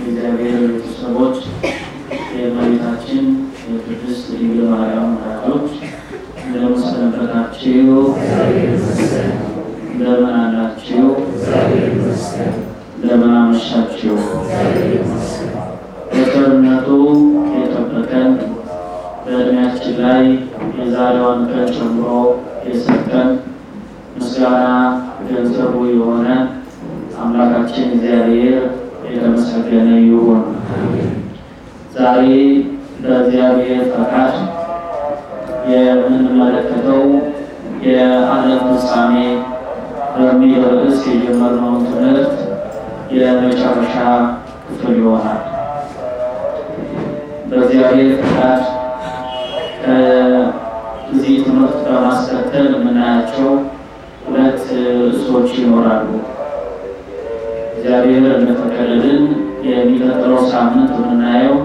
የእግዚአብሔር ቤተሰቦች የእመቤታችን የቅድስት ድንግል ማርያም ወዳጆች እንደምን ሰነበታችሁ? እንደምን አላችሁ? እንደምን አመሻችሁ? በቸርነቱ የጠበቀን በእድሜያችን ላይ የዛሬዋን ቀን ጨምሮ የሰጠን ምስጋና ገንዘቡ የሆነ አምላካችን እግዚአብሔር የተመሰገነ ይሁን። ዛሬ በእግዚአብሔር ፈቃድ የምንመለከተው የዓለም ፍጻሜ በሚል ርዕስ የጀመርነውን ትምህርት የመጨረሻ ክፍል ይሆናል። በእግዚአብሔር ፈቃድ ከዚህ ትምህርት በማስከተል የምናያቸው ሁለት ርዕሶች ይኖራሉ። እግዚአብሔር እንደፈቀደልን የሚቀጥለው ሳምንት የምናየው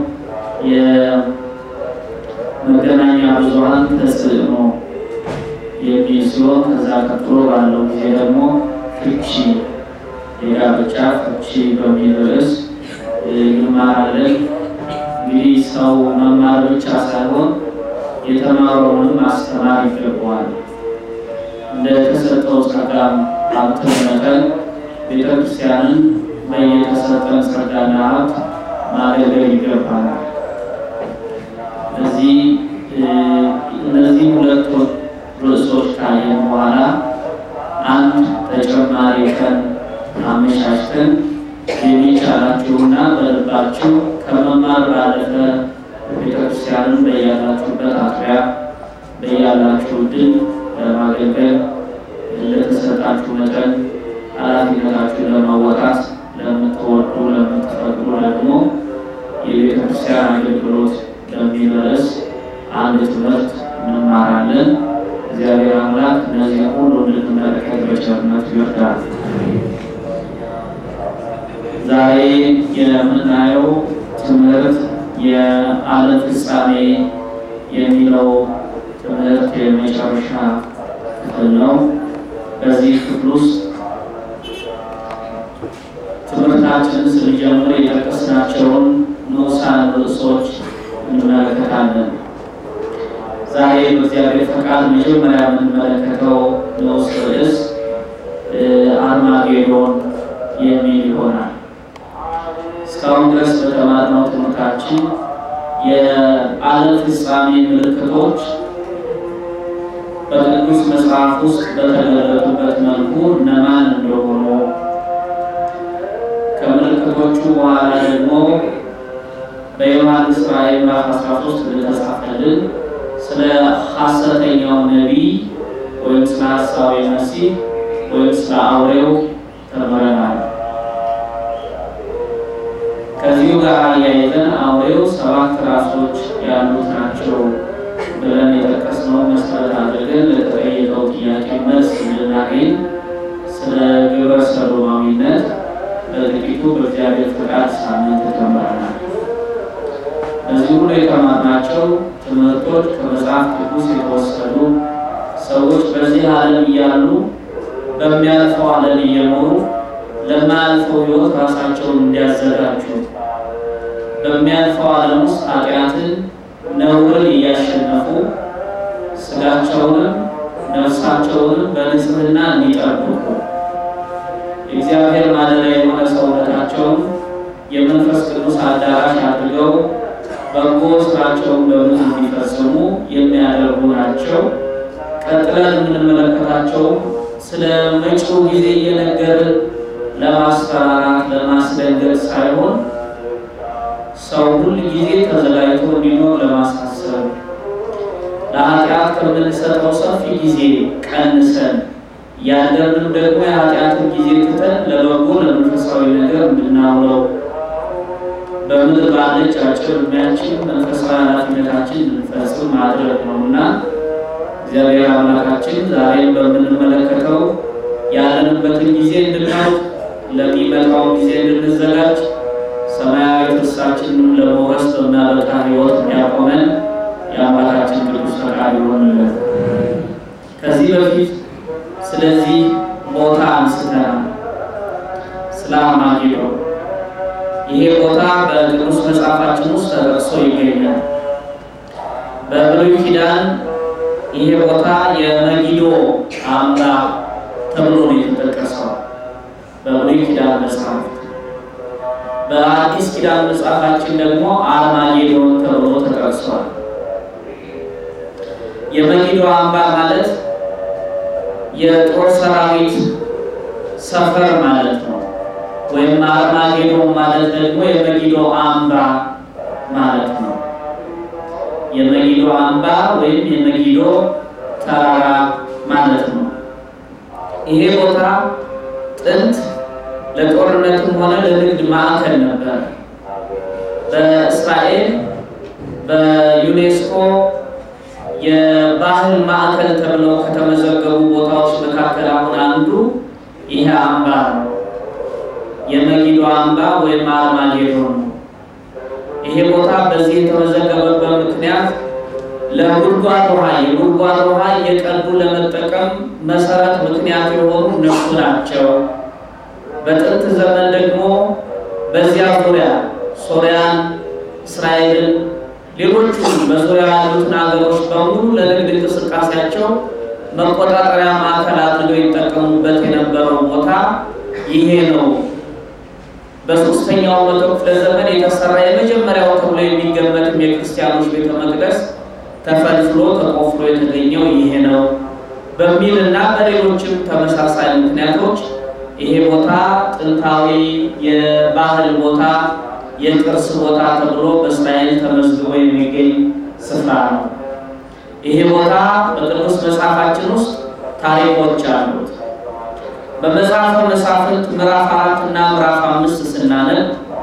የመገናኛ ብዙኃን ተጽዕኖ የሚል ሲሆን ከዛ ቀጥሎ ባለው ጊዜ ደግሞ ፍቺ፣ የጋብቻ ፍቺ በሚል ርዕስ እንማራለን። እንግዲህ ሰው መማር ብቻ ሳይሆን የተማረውንም ማስተማር ይገባዋል። እንደተሰጠው ጸጋም ሀብት መጠን ቤተክርስቲያንን በየተሰጠን ጸጋና ሀብት ማገልገል ይገባናል። እዚህ እነዚህ ሁለቱ ርዕሶች ካየን በኋላ አንድ ተጨማሪ ቀን አመቻችተን የሚቻላችሁና በልባችሁ ከመማር ባለፈ ቤተክርስቲያንን በያላችሁበት አጥቢያ በያላችሁ ድል ለማገልገል ለተሰጣችሁ መጠን ኃላፊነታችሁን ለማወጣት ለምትወዱ ለምትፈቅዱ ደግሞ የቤተክርስቲያን አገልግሎት በሚል ርዕስ አንድ ትምህርት እንማራለን። እግዚአብሔር አምላክ እነዚህ ሁሉ እንድንመለከት በቸርነቱ ይርዳል። ዛሬ የምናየው ትምህርት የዓለም ፍጻሜ የሚለው ትምህርት የመጨረሻ ክፍል ነው። በዚህ ክፍል ውስጥ ትምህርታችንን ስንጀምር የጠቀስናቸውን ንዑሳን ርዕሶች እንመለከታለን። ዛሬ በእግዚአብሔር ፈቃድ መጀመሪያ የምንመለከተው ንዑስ ርዕስ አርማጌዶን የሚል ይሆናል። እስካሁን ድረስ በተማርነው ትምህርታችን የዓለም ፍጻሜ ምልክቶች በቅዱስ መጽሐፍ ውስጥ በተገለጡበት መልኩ እነማን እንደሆኑ ከምልክቶቹ በኋላ ደግሞ በዮሐንስ ራእይ ምዕራፍ 13 እንደተጻፈልን ስለ ሐሰተኛው ነቢይ ወይም ስለ ሐሳዊ መሲህ ወይም ስለ አውሬው ተምረናል። ከዚሁ ጋር አያይዘን አውሬው ሰባት ራሶች ያሉት ናቸው ብለን የጠቀስነው መሰረት አድርገን ለተጠየቀው ጥያቄ መልስ እንድናገኝ ስለ ግብረ ሰዶማዊነት በጥቂቱ በእግዚአብሔር ፈቃድ ሳምንት ተምረናል። እዚህ ሁሉ የተማርናቸው ትምህርቶች ከመጽሐፍ ቅዱስ የተወሰዱ ሰዎች በዚህ ዓለም እያሉ በሚያልፈው ዓለም እየኖሩ ለማያልፈው ሕይወት ራሳቸውን እንዲያዘጋጁ በሚያልፈው ዓለም ውስጥ ኃጢአትን፣ ነውርን እያሸነፉ ስጋቸውንም ነፍሳቸውንም በንጽህና እንዲጠብቁ የእግዚአብሔር ማደሪያ የሆነ ሰውነታቸውን የመንፈስ ቅዱስ አዳራሽ አድርገው በጎ ስራቸውን በብዙ እንዲፈጽሙ የሚያደርጉ ናቸው። ቀጥለን የምንመለከታቸው ስለ መጪው ጊዜ እየነገርን ለማስፈራራት ለማስደንገጥ ሳይሆን ሰው ሁል ጊዜ ተዘጋጅቶ እንዲኖር ለማሳሰብ ለኃጢአት ከምንሰጠው ሰፊ ጊዜ ቀንሰን ያለንም ደግሞ የኃጢአትን ጊዜ ትተን ለበጎ ለመንፈሳዊ ነገር እንድናውለው በምድር ባለች አጭር ዕድሜያችን መንፈሳዊ ኃላፊነታችን እንድንፈጽም ማድረግ ነው እና እግዚአብሔር አምላካችን ዛሬም በምንመለከተው ያለንበትን ጊዜ እንድናውቅ ለሚመጣው ጊዜ እንድንዘጋጅ ሰማያዊ ተስፋችንን ለመውረስ በሚያበቃ ሕይወት እንዲያቆመን የአምላካችን ቅዱስ ፈቃድ ይሆንልን። ከዚህ በፊት ስለዚህ ቦታ አንስተናል። ስለ አርማጌዶን ይሄ ቦታ በቅዱስ መጽሐፋችን ውስጥ ተጠቅሶ ይገኛል። በብሉይ ኪዳን ይሄ ቦታ የመጊዶ አምባ ተብሎ ነው የተጠቀሰው በብሉይ ኪዳን መጽሐፍ። በአዲስ ኪዳን መጽሐፋችን ደግሞ አርማጌዶን ተብሎ ተጠቅሷል። የመጊዶ አምባ ማለት የጦር ሰራዊት ሰፈር ማለት ነው። ወይም አርማጌዶን ማለት ደግሞ የመጊዶ አምባ ማለት ነው። የመጊዶ አምባ ወይም የመጊዶ ተራራ ማለት ነው። ይሄ ቦታ ጥንት ለጦርነትም ሆነ ለንግድ ማዕከል ነበር። በእስራኤል በዩኔስኮ የባህል ማዕከል ተብለው ከተመዘገቡ ቦታዎች መካከል አሁን አንዱ ይሄ አምባ ነው። የመጊዶ አምባ ወይም አርማጌዶን ነው። ይሄ ቦታ በዚህ የተመዘገበበት ምክንያት ለጉድጓድ ውሃ የጉድጓድ ውሃ እየቀዱ ለመጠቀም መሰረት ምክንያት የሆኑ እነሱ ናቸው። በጥንት ዘመን ደግሞ በዚያ ዙሪያ ሶሪያን፣ እስራኤልን፣ ሌሎቹም በዙሪያ ያሉትን ሀገሮች በሙሉ ለንግድ እንቅስቃሴያቸው መቆጣጠሪያ ማዕከል አድርገው ይጠቀሙበት የነበረው ቦታ ይሄ ነው። በሶስተኛው መቶ ክፍለ ዘመን የተሰራ የመጀመሪያው ተብሎ የሚገመትም የክርስቲያኖች ቤተ መቅደስ ተፈልፍሎ ተቆፍሮ የተገኘው ይሄ ነው በሚል እና በሌሎችም ተመሳሳይ ምክንያቶች ይሄ ቦታ ጥንታዊ የባህል ቦታ፣ የቅርስ ቦታ ተብሎ በእስራኤል ተመዝግቦ የሚገኝ ስፍራ ነው። ይሄ ቦታ በቅዱስ መጽሐፋችን ውስጥ ታሪኮች አሉት። በመጽሐፈ መሳፍንት ምዕራፍ አራት እና ምዕራፍ አምስት ስናነብ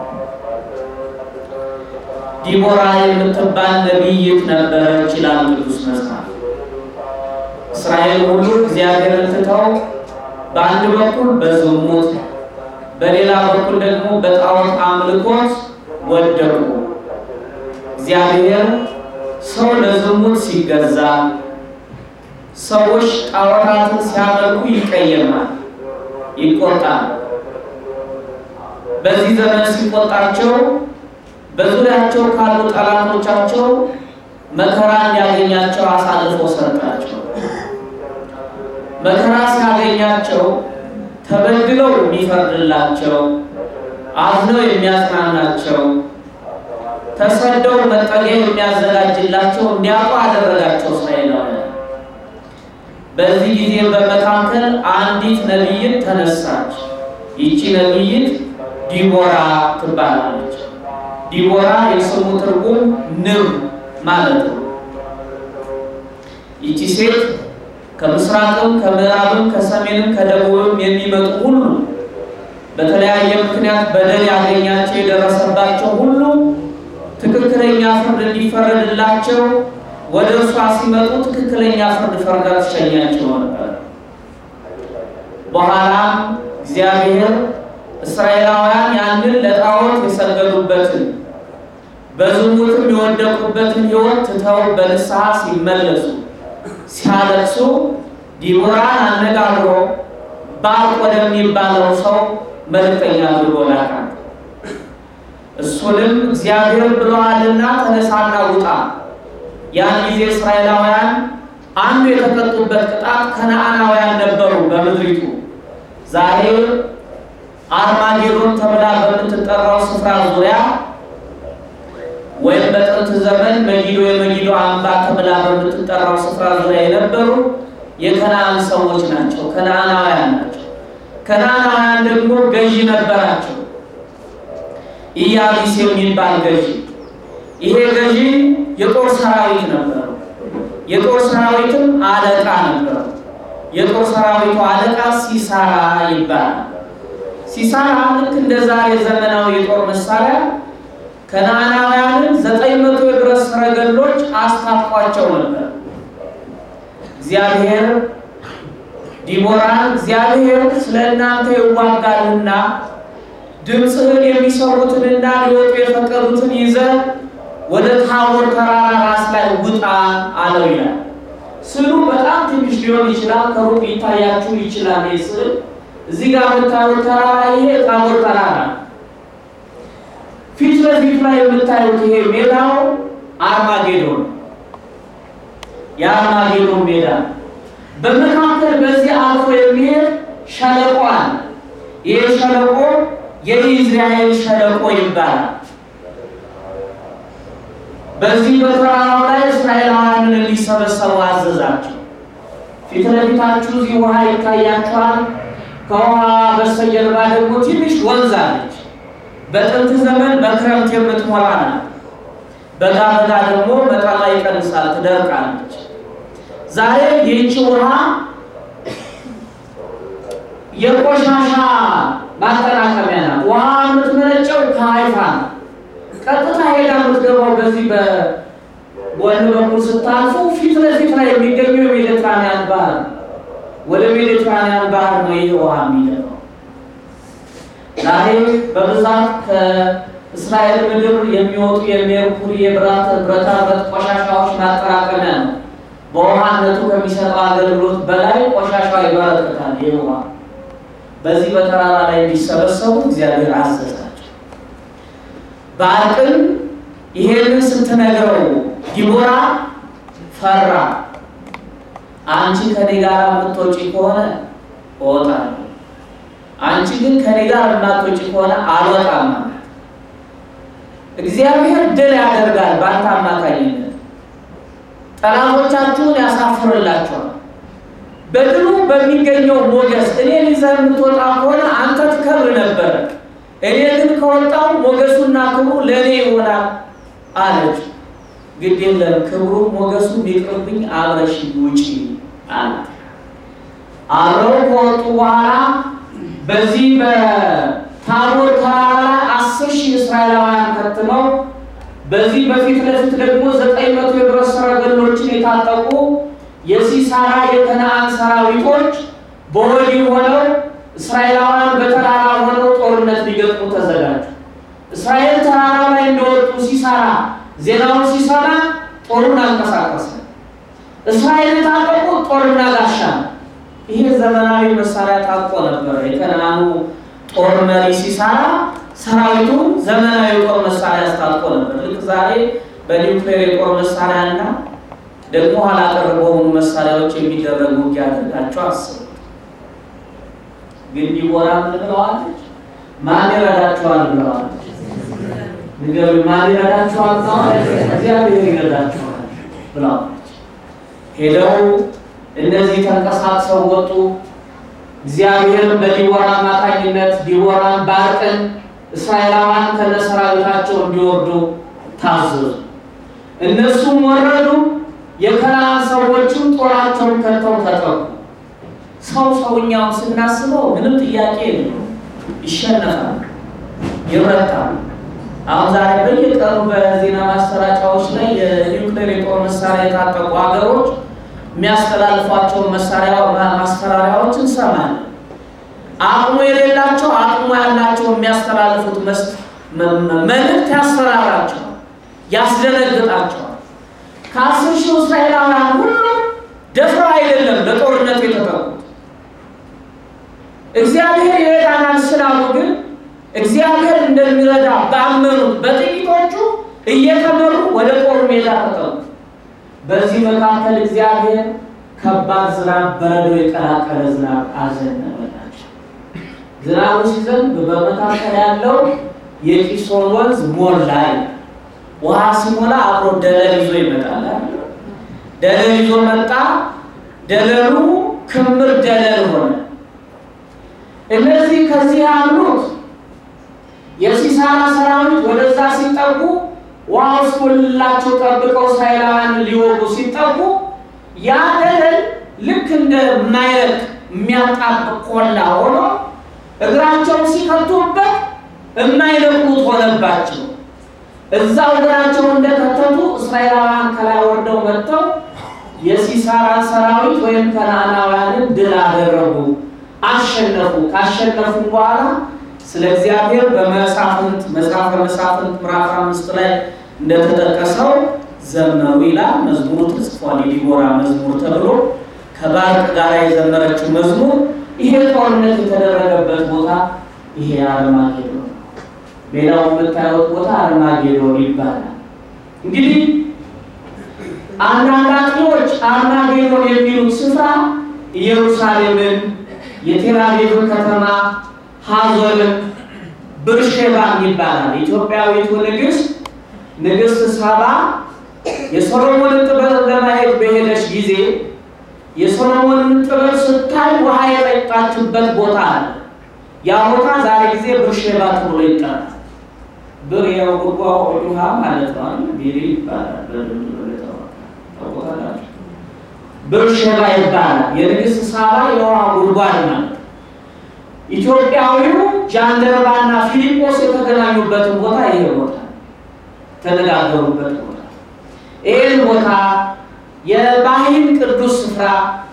ዲቦራ የምትባል ነቢይት ነበረች ይላል ቅዱስ መጽሐፍ። እስራኤል ሁሉ እግዚአብሔርን ትተው በአንድ በኩል በዝሙት በሌላ በኩል ደግሞ በጣዖት አምልኮት ወደቁ። እግዚአብሔር ሰው ለዝሙት ሲገዛ፣ ሰዎች ጣዖታትን ሲያመልኩ ይቀየማል፣ ይቆጣል። በዚህ ዘመን ሲቆጣቸው በዙሪያቸው ካሉ ጠላቶቻቸው መከራ እንዲያገኛቸው አሳልፎ ሰጣቸው። መከራ ሲያገኛቸው ተበድለው የሚፈርድላቸው፣ አዝነው የሚያጽናናቸው፣ ተሰደው መጠለያ የሚያዘጋጅላቸው እንዲያውቁ አደረጋቸው እስራኤላውያን። በዚህ ጊዜ በመካከል አንዲት ነቢይት ተነሳች። ይቺ ነቢይት ዲቦራ ትባላለች። ዲቦራ የስሙ ትርጉም ንብ ማለት ነው። ይቺ ሴት ከምስራቅም ከምዕራብም ከሰሜንም ከደቡብም የሚመጡ ሁሉ በተለያየ ምክንያት በደል ያገኛቸው የደረሰባቸው ሁሉ ትክክለኛ ፍርድ እንዲፈረድላቸው ወደ እርሷ ሲመጡ ትክክለኛ ፍርድ ፈርዳ ትሸኛቸው ነበር። በኋላም እግዚአብሔር እስራኤላውያን ያንን ለጣዖት የሰገዱበትን በዝሙትም የወደቁበትን ሕይወት ትተው በንስሐ ሲመለሱ ሲያለቅሱ ዲቦራን አነጋግሮ ባርቅ ወደሚባለው ሰው መልእክተኛ አድርጎ ላካት። እሱንም እግዚአብሔር ብለዋልና ተነሳና ውጣ። ያን ጊዜ እስራኤላውያን አንዱ የተቀጡበት ቅጣት ከነዓናውያን ነበሩ በምድሪቱ ዛሬ አርማጌዶን ተብላ በምትጠራው ስፍራ ዙሪያ ወይም በጥንት ዘመን መጊዶ የመጊዶ አምባ ተብላ በምትጠራው ስፍራ ዙሪያ የነበሩ የከነዓን ሰዎች ናቸው። ከነዓናውያን ናቸው። ከነዓናውያን ደግሞ ገዢ ነበራቸው፣ ኢያቢስ የሚባል ገዢ። ይሄ ገዢ የጦር ሰራዊት ነበሩ። የጦር ሰራዊትም አለቃ ነበሩ። የጦር ሰራዊቱ አለቃ ሲሳራ ይባላል። ሲሳራ ልክ እንደ ዛሬ ዘመናዊ የጦር መሳሪያ ከነዓናውያንን ዘጠኝ መቶ የብረት ሰረገሎች አስታጥቋቸው ነበር። እግዚአብሔር ዲቦራን እግዚአብሔር ስለ እናንተ ይዋጋልና ድምፅህን የሚሰሙትንና ሊወጡ የፈቀዱትን ይዘህ ወደ ታቦር ተራራ ራስ ላይ ውጣ አለው ይላል። ስዕሉ በጣም ትንሽ ሊሆን ይችላል፣ ከሩቅ ሊታያችሁ ይችላል። ይህ ስዕል እዚህ ጋር የምታዩት ተራራ ይሄ ታቦር ተራራ ለፊት ላይ የምታዩት ይሄ ሜዳው አርማጌዶን የአርማጌዶን ሜዳ በመካከል በዚህ አልፎ የሚሄድ ሸለቆ አለ። ይህ ሸለቆ የኢዝራኤል ሸለቆ ይባላል። በዚህ በተራራው ላይ እስራኤላውያንን እንዲሰበሰቡ አዘዛቸው። ፊት ለፊታችሁ እዚህ ውሃ ይታያችኋል። ከውሃ በስተጀርባ ደግሞ ትንሽ ወንዝ አለች። በጥንት ዘመን በክረምት የምትሞላ ናት። በጋ በጋ ደግሞ መጠኗ ይቀንሳል፣ ትደርቃለች። ዛሬ ይህች ውሃ የቆሻሻ ማጠራቀሚያ ናት። ውሃ የምትመነጨው ከሀይፋ ነው። ቀጥታ ሄዳ የምትገባው በዚህ በጎን በኩል ስታልፉ ፊት ለፊት ላይ የሚገኘው የሜዲትራንያን ባህር ወደ ሜዲትራንያን ባህር ነው ይህ ውሃ የሚገባው። ዛሬ በብዛት ከእስራኤል ምድር የሚወጡ የሜርኩሪ የብረት ብረታ ብረት ቆሻሻዎች ማጠራቀሚያ ነው። በውሃነቱ ከሚሰጠው አገልግሎት በላይ ቆሻሻው ይበረክታል። ይህ ውሃ በዚህ በተራራ ላይ እንዲሰበሰቡ እግዚአብሔር አዘዛቸው። ባርቅን ይሄንን ስትነግረው ዲቦራ ፈራ። አንቺ ከኔ ጋር የምትወጪ ከሆነ እወጣለሁ፣ አንቺ ግን ከኔ ጋር የማትወጪ ከሆነ አልወጣም። እግዚአብሔር ድል ያደርጋል በአንተ አማካኝነት፣ ጠላቶቻችሁን ያሳፍርላቸዋል። በድሉ በሚገኘው ሞገስ እኔን ይዘህ የምትወጣ ከሆነ አንተ ትከብር ነበር። እኔ ግን ከወጣው ሞገሱና ክብሩ ለእኔ ይሆናል አለች። ግድ የለም ክብሩ ሞገሱ ቢቅርብኝ አብረሽ ውጪ አላት። አብረው ከወጡ በኋላ በዚህ በታቦር ተራራ ላይ አስር ሺህ እስራኤላውያን ከትመው በዚህ በፊት ለፊት ደግሞ ዘጠኝ መቶ የብረት ሰረገሎችን የታጠቁ የሲሳራ የከነአን ሰራዊቶች በወዲህ ሆነው እስራኤላውያን በተራራ ሆነው ጦርነት ሊገጥሙ ተዘጋጁ። እስራኤል ተራራው ላይ እንደወጡ ሲሳራ ዜናውን ሲሰማ ጦሩን አንቀሳቀሰ። እስራኤል የታጠቁ ጦርና ጋሻ ነው። ይሄ ዘመናዊ መሳሪያ ታጥቆ ነበረ። የከነአኑ ጦር መሪ ሲሳራ ሰራዊቱን ዘመናዊ ጦር መሳሪያ አስታጥቆ ነበር። ልክ ዛሬ በኒውክሌር የጦር መሳሪያ እና ደግሞ ኋላ ቀር በሆኑ መሳሪያዎች የሚደረግ ውጊያ አድርጋቸው አስቡ። ግን ዲቦራ ምን ብለዋለች? ማን ይረዳቸዋል ብለዋለች። ንገሩ፣ ማን ይረዳቸዋል ብለዋለች። እግዚአብሔር ይረዳቸዋል ብለዋለች። ሄደው እነዚህ ተንቀሳቅሰው ወጡ። እግዚአብሔርም በዲቦራ አማካኝነት ዲቦራን ባርቅን እስራኤላውያን ከነሰራዊታቸው እንዲወርዱ ታዘዙ። እነሱም ወረዱ። የከነዓን ሰዎችም ጦራቸውን ከተው ተጠቁ። ሰው ሰውኛውን ስናስበው ምንም ጥያቄ የለው፣ ይሸነፋል፣ ይረታል። አሁን ዛሬ በየቀኑ በዜና ማሰራጫዎች ላይ የኒውክሌር የጦር መሳሪያ የታጠቁ ሀገሮች የሚያስተላልፏቸውን መሳሪያ ማስፈራሪያዎች እንሰማለን። አቅሙ የሌላቸው አቅሙ ያላቸው የሚያስተላልፉት መልእክት ያስፈራራቸዋል፣ ያስደነግጣቸዋል። ከአስር ሺህ እስራኤላውያን ሁሉ ደፍረው አይደለም ለጦርነቱ የተጠቁት። እግዚአብሔር ይረዳናል ስላሉ ግን እግዚአብሔር እንደሚረዳ ባመኑት በጥቂቶቹ እየተመሩ ወደ ጦር ሜዳ ተጠቁ። በዚህ መካከል እግዚአብሔር ከባድ ዝናብ፣ በረዶ የቀላቀለ ዝናብ አዘነበላቸው። ዝናቡ ሲዘንብ በመካከል ያለው የቂሶን ወንዝ ሞላ። ውሃ ሲሞላ አብሮ ደለል ይዞ ይመጣል። ደለል ይዞ መጣ። ደለሉ ክምር ደለል ሆነ። እነዚህ ከዚህ ያሉት የሲሳራ ሰራዊት ወደዛ ሲጠጉ ውሃ ውስጥ ሁላቸው ጠብቀው እስራኤላውያን ሊወጉ ሲጠጉ ያ ደለል ልክ እንደማይረቅ የሚያጣብቅ ቆላ ሆኖ እግራቸውን ሲከቱበት የማይለቁት ሆነባቸው። እዛው እግራቸውን እንደከተቱ እስራኤላውያን ከላይ ወርደው መጥተው የሲሳራን ሰራዊት ወይም ከነዓናውያንን ድል አደረጉ፣ አሸነፉ። ካሸነፉም በኋላ ስለ እግዚአብሔር በመሳፍንት መጽሐፈ መሳፍንት ምዕራፍ አምስት ላይ እንደተጠቀሰው ዘመሩ ይላል። መዝሙሩ ተጽፏል። የዲቦራ መዝሙር ተብሎ ከባርቅ ጋር የዘመረችው መዝሙር ይሄ ጦርነት የተደረገበት ቦታ ይሄ አርማጌዶን ነው። ሌላው የምታዩት ቦታ አርማ ይባላል። እንግዲህ አንዳንድ አጥኚዎች አርማጌዶን የሚሉት ስፍራ ኢየሩሳሌምን፣ የቴልአቪቭን ከተማ፣ ሀዞርን፣ ብርሼባን ይባላል። ኢትዮጵያዊቱ ንግሥት ንግሥት ሳባ የሶሎሞንን ጥበብ ለማየት በሄደች ጊዜ የሶሎሞንን ጥበብ ስታይ ውሃ የጠጣችበት ቦታ አለ። ያ ቦታ ዛሬ ጊዜ ብርሼባ ተብሎ ይጠራል። ብር ያው ጉርጓ ውሃ ማለት ነው። ቢሪ ይባላል። ታውቁታላችሁ። ብርሼባ ይባላል። የንግሥት ሳባ የውሃ ጉድጓድ ማለት ነው። ኢትዮጵያዊው ጃንደረባና ፊልጶስ የተገናኙበትን ቦታ ይሄ ቦታ ተነጋገሩበት ቦታ ይህን ቦታ የባህል ቅዱስ ስፍራ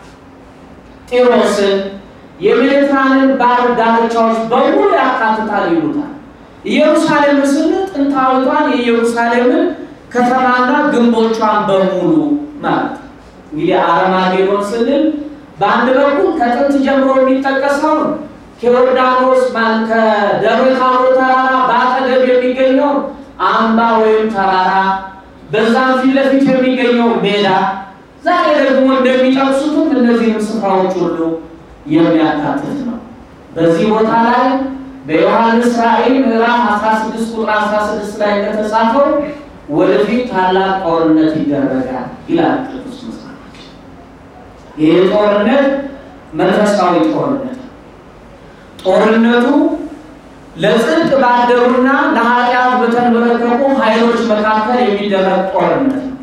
ጢሮስን የሜዲትራንን ባህር ዳርቻዎች በሙሉ ያካትታል ይሉታል። ኢየሩሳሌምን ስንል ጥንታዊቷን የኢየሩሳሌምን ከተማና ግንቦቿን በሙሉ ማለት እንግዲህ አረማጌዶን ስንል በአንድ በኩል ከጥንት ጀምሮ የሚጠቀሰው ከዮርዳኖስ ማን ከደብረ ታቦር ተራራ በአጠገብ የሚገኘው አምባ ወይም ተራራ በዛም ፊት ለፊት የሚገኘው ሜዳ ዛሬ ደግሞ እንደሚጠቅሱትም እነዚህም ስፍራዎች ሁሉ የሚያካትት ነው። በዚህ ቦታ ላይ በዮሐንስ ራእይ ምዕራፍ 16 ቁጥር 16 ላይ እንደተጻፈው ወደፊት ታላቅ ጦርነት ይደረጋል ይላል ቅዱስ መጽሐፍ። ይህ ጦርነት መንፈሳዊ ጦርነት ነው። ጦርነቱ ለጽድቅ ባደሩና ለኃጢአት በተንበረከቁ ኃይሎች መካከል የሚደረግ ጦርነት ነው።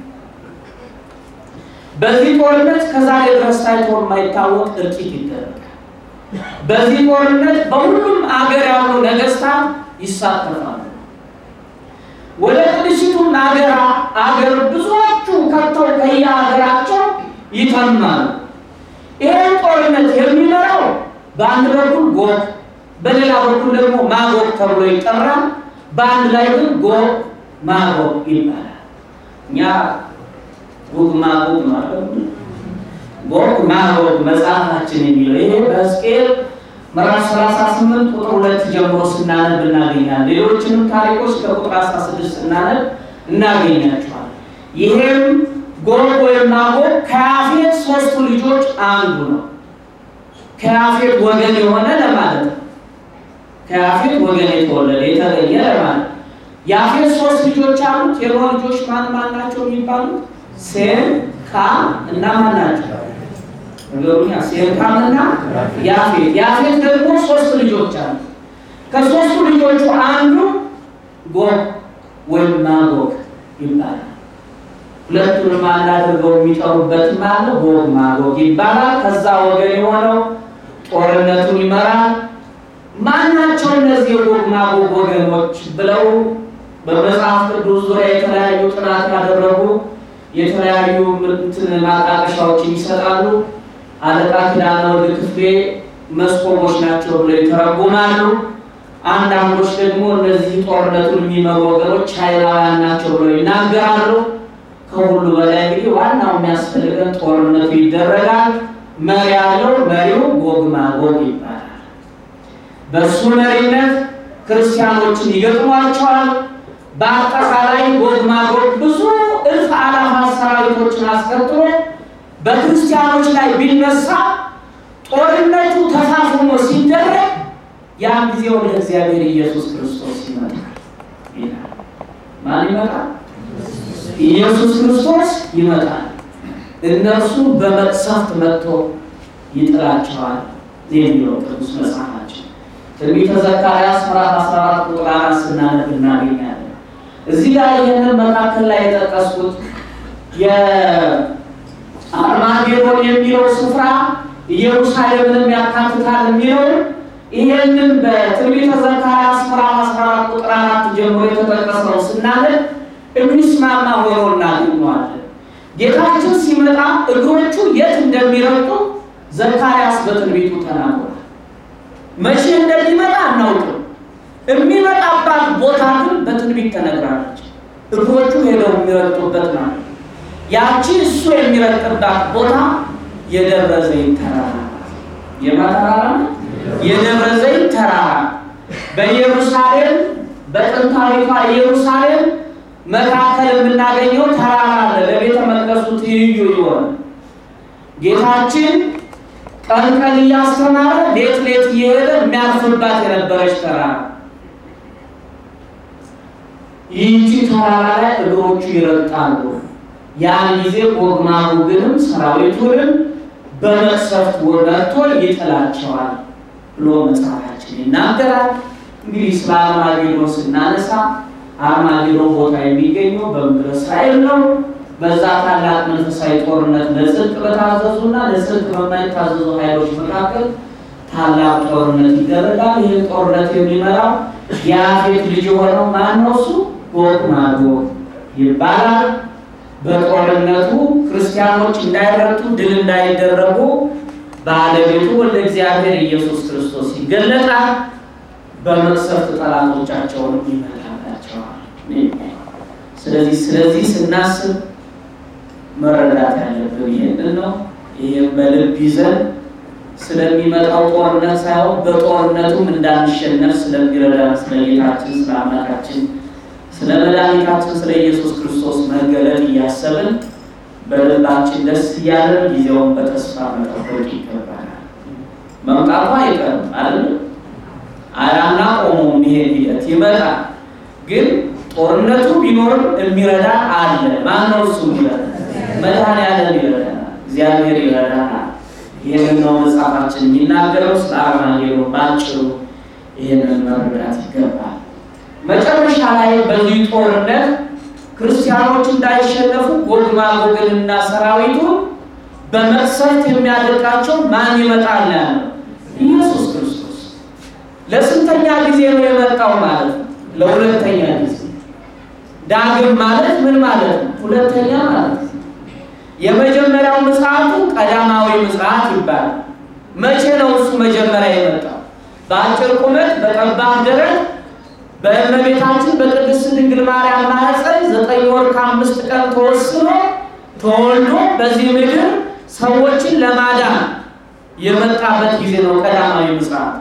በዚህ ጦርነት ከዛሬ ድረስ ታይቶ የማይታወቅ እልቂት ይደረጋል። በዚህ ጦርነት በሁሉም አገር ያሉ ነገስታት ይሳተፋሉ። ወደ ቅድስቱም አገር አገር ብዙዎቹ ከተው ከየሀገራቸው ይተማሉ። ይህን ጦርነት የሚመራው በአንድ በኩል ጎግ በሌላ በኩል ደግሞ ማጎግ ተብሎ ይጠራል። በአንድ ላይ ግን ጎግ ማጎግ ይባላል። እኛ ጎግ ማጎግ ማለት ጎግ ማጎግ መጽሐፋችን የሚለው ይሄ በሕዝቅኤል ምዕራፍ 38 ቁጥር ሁለት ጀምሮ ስናነብ እናገኛለን። ሌሎችንም ታሪኮች ከቁጥር 16 ስናነብ እናገኛቸዋል። ይሄም ጎግ ወይም ማጎግ ከያፌት ሶስቱ ልጆች አንዱ ነው። ከያፌት ወገን የሆነ ለማለት ነው። ከያፌት ወገን የተወለደ የተገኘ ለማለት ያፌት ሶስት ልጆች አሉት። የኖህ ልጆች ማን ማን ናቸው የሚባሉት? ሴም፣ ካም እና ማን ናቸው? ነገሩኛ ሴም፣ ካም እና ያፌት። ያፌት ደግሞ ሶስት ልጆች አሉት። ከሶስቱ ልጆቹ አንዱ ጎግ ወይም ማጎግ ይባላል። ሁለቱንም አንድ አድርገው የሚጠሩበትም አለ። ጎግ ማጎግ ይባላል። ከዛ ወገን የሆነው ጦርነቱን ይመራል። ማናቸው እነዚህ የጎግ ማጎግ ወገኖች ብለው በመጽሐፍ ቅዱስ ዙሪያ የተለያዩ ጥናት ያደረጉ የተለያዩ እንትን ማጣቀሻዎችን ይሰጣሉ። አለቃ ኪዳነ ወልድ ክፍሌ መስኮቦች ናቸው ብለው ይተረጉማሉ። አንዳንዶች ደግሞ እነዚህ ጦርነቱን የሚመሩ ወገኖች ቻይናውያን ናቸው ብለው ይናገራሉ። ከሁሉ በላይ እንግዲህ ዋናው የሚያስፈልገን ጦርነቱ ይደረጋል። መሪ ያለው መሪው ጎግ ማጎግ ይባላል። በእሱ መሪነት ክርስቲያኖችን ይገጥሟቸዋል። በአጠቃላይ ጎግ ማጎግ ብዙ እልፍ አላፋት ሰራዊቶችን አስከትሎ በክርስቲያኖች ላይ ቢነሳ ጦርነቱ ተፋፍሞ ሲደረግ ያን ጊዜ ወደ እግዚአብሔር ኢየሱስ ክርስቶስ ይመጣል ይላል። ማን ይመጣል? ኢየሱስ ክርስቶስ ይመጣል። እነርሱ በመቅሰፍት መጥቶ ይጥላቸዋል የሚለው ቅዱስ መጽሐፋችን ትንቢተ ዘካርያስ ምዕራፍ 14 ቁጥር አራት ስናነብ እናገኛለን። እዚህ ላይ ይህንን መካከል ላይ የጠቀስኩት የአርማጌዶን የሚለው ስፍራ ኢየሩሳሌምንም ያካትታል የሚለው ይሄንን በትንቢተ ዘካርያስ ምዕራፍ 14 ቁጥር አራት ጀምሮ የተጠቀሰው ስናነብ የሚስማማ ሆኖ እናገኘዋለን። ጌታችን ሲመጣ እግሮቹ የት እንደሚረግጡ ዘካርያስ በትንቢቱ ተናግሯል። መቼ እንደሚመጣ አናውቅም። የሚመጣባት ቦታ ግን በትንቢት ተነግራለች። እግሮቹ ሄደው የሚረግጡበት ማለት ነው። ያቺ እሱ የሚረግጥባት ቦታ የደብረ ዘይት ተራራ የማ ተራራ ነው? የደብረ ዘይት ተራራ በኢየሩሳሌም በጥንታዊቷ ኢየሩሳሌም መካከል የምናገኘው ተራራ አለ። ለቤተ መቅደሱ ትይዩ የሆነ ጌታችን ቀን ቀን እያስተማረ ሌት ሌት እየሄደ የሚያልፍባት የነበረች ተራራ ይህቺ ተራራ ላይ እግሮቹ ይረግጣሉ። ያን ጊዜ ጎግ ማጎግንም ሰራዊቱንም በመቅሰፍት ወመርቶ ይጥላቸዋል ብሎ መጽሐፋችን ይናገራል። እንግዲህ ስለ አርማጌዶን ስናነሳ አርማጌዶን ቦታ የሚገኘው በምድረ እስራኤል ነው። በዛ ታላቅ መንፈሳዊ ጦርነት ለጽድቅ በታዘዙና ለጽድቅ በማይታዘዙ ኃይሎች መካከል ታላቅ ጦርነት ይደረጋል። ይህን ጦርነት የሚመራው የአፌት ልጅ የሆነው ማን ነው? እሱ ጎግ ማጎግ ይባላል። በጦርነቱ ክርስቲያኖች እንዳይረቱ ድል እንዳይደረጉ ባለቤቱ ወደ እግዚአብሔር ኢየሱስ ክርስቶስ ይገለጣል። በመቅሰፍት ጠላቶቻቸውንም ይመታላቸዋል። ስለዚህ ስለዚህ ስናስብ መረዳት ያለብን ይህንን ነው። ይህም በልብ ይዘን ስለሚመጣው ጦርነት ሳይሆን በጦርነቱም እንዳንሸነፍ ስለሚረዳን ስለ ጌታችን ስለ አምላካችን ስለ መድኃኒታችን ስለ ኢየሱስ ክርስቶስ መገለጥ እያሰብን በልባችን ደስ እያለን ጊዜውን በተስፋ መጠበቅ ይገባናል። መምጣቱ አይቀርም አይደል? አያና ቆሞ የሚሄድ ሂደት ይመጣል። ግን ጦርነቱ ቢኖርም የሚረዳ አለ። ማነው እሱ? ይረዳ መድኃኔዓለም ይረዳናል። እግዚአብሔር ይረዳናል። ይህንን ነው መጽሐፋችን የሚናገረው። ስለ አርማጌዶን ባጭሩ ይህንን መረዳት ይገባል። መጨረሻ ላይ በዚህ ጦርነት ክርስቲያኖች እንዳይሸነፉ ጎግ ማጎግንና ሰራዊቱን በመቅሰፍት የሚያደርጋቸው ማን ይመጣል ያለው? ኢየሱስ ክርስቶስ። ለስንተኛ ጊዜ ነው የመጣው ማለት ነው? ለሁለተኛ ጊዜ። ዳግም ማለት ምን ማለት ነው? ሁለተኛ ማለት ነው። የመጀመሪያው ምጽአቱ ቀዳማዊ ምጽአት ይባላል። መቼ ነው እሱ መጀመሪያ የመጣው? በአጭር ቁመት በጠባብ ደረት በእመቤታችን በቅድስት ድንግል ማርያም ማኅፀን ዘጠኝ ወር ከአምስት ቀን ተወስኖ ተወልዶ በዚህ ምድር ሰዎችን ለማዳን የመጣበት ጊዜ ነው ቀዳማዊ ምጽአት።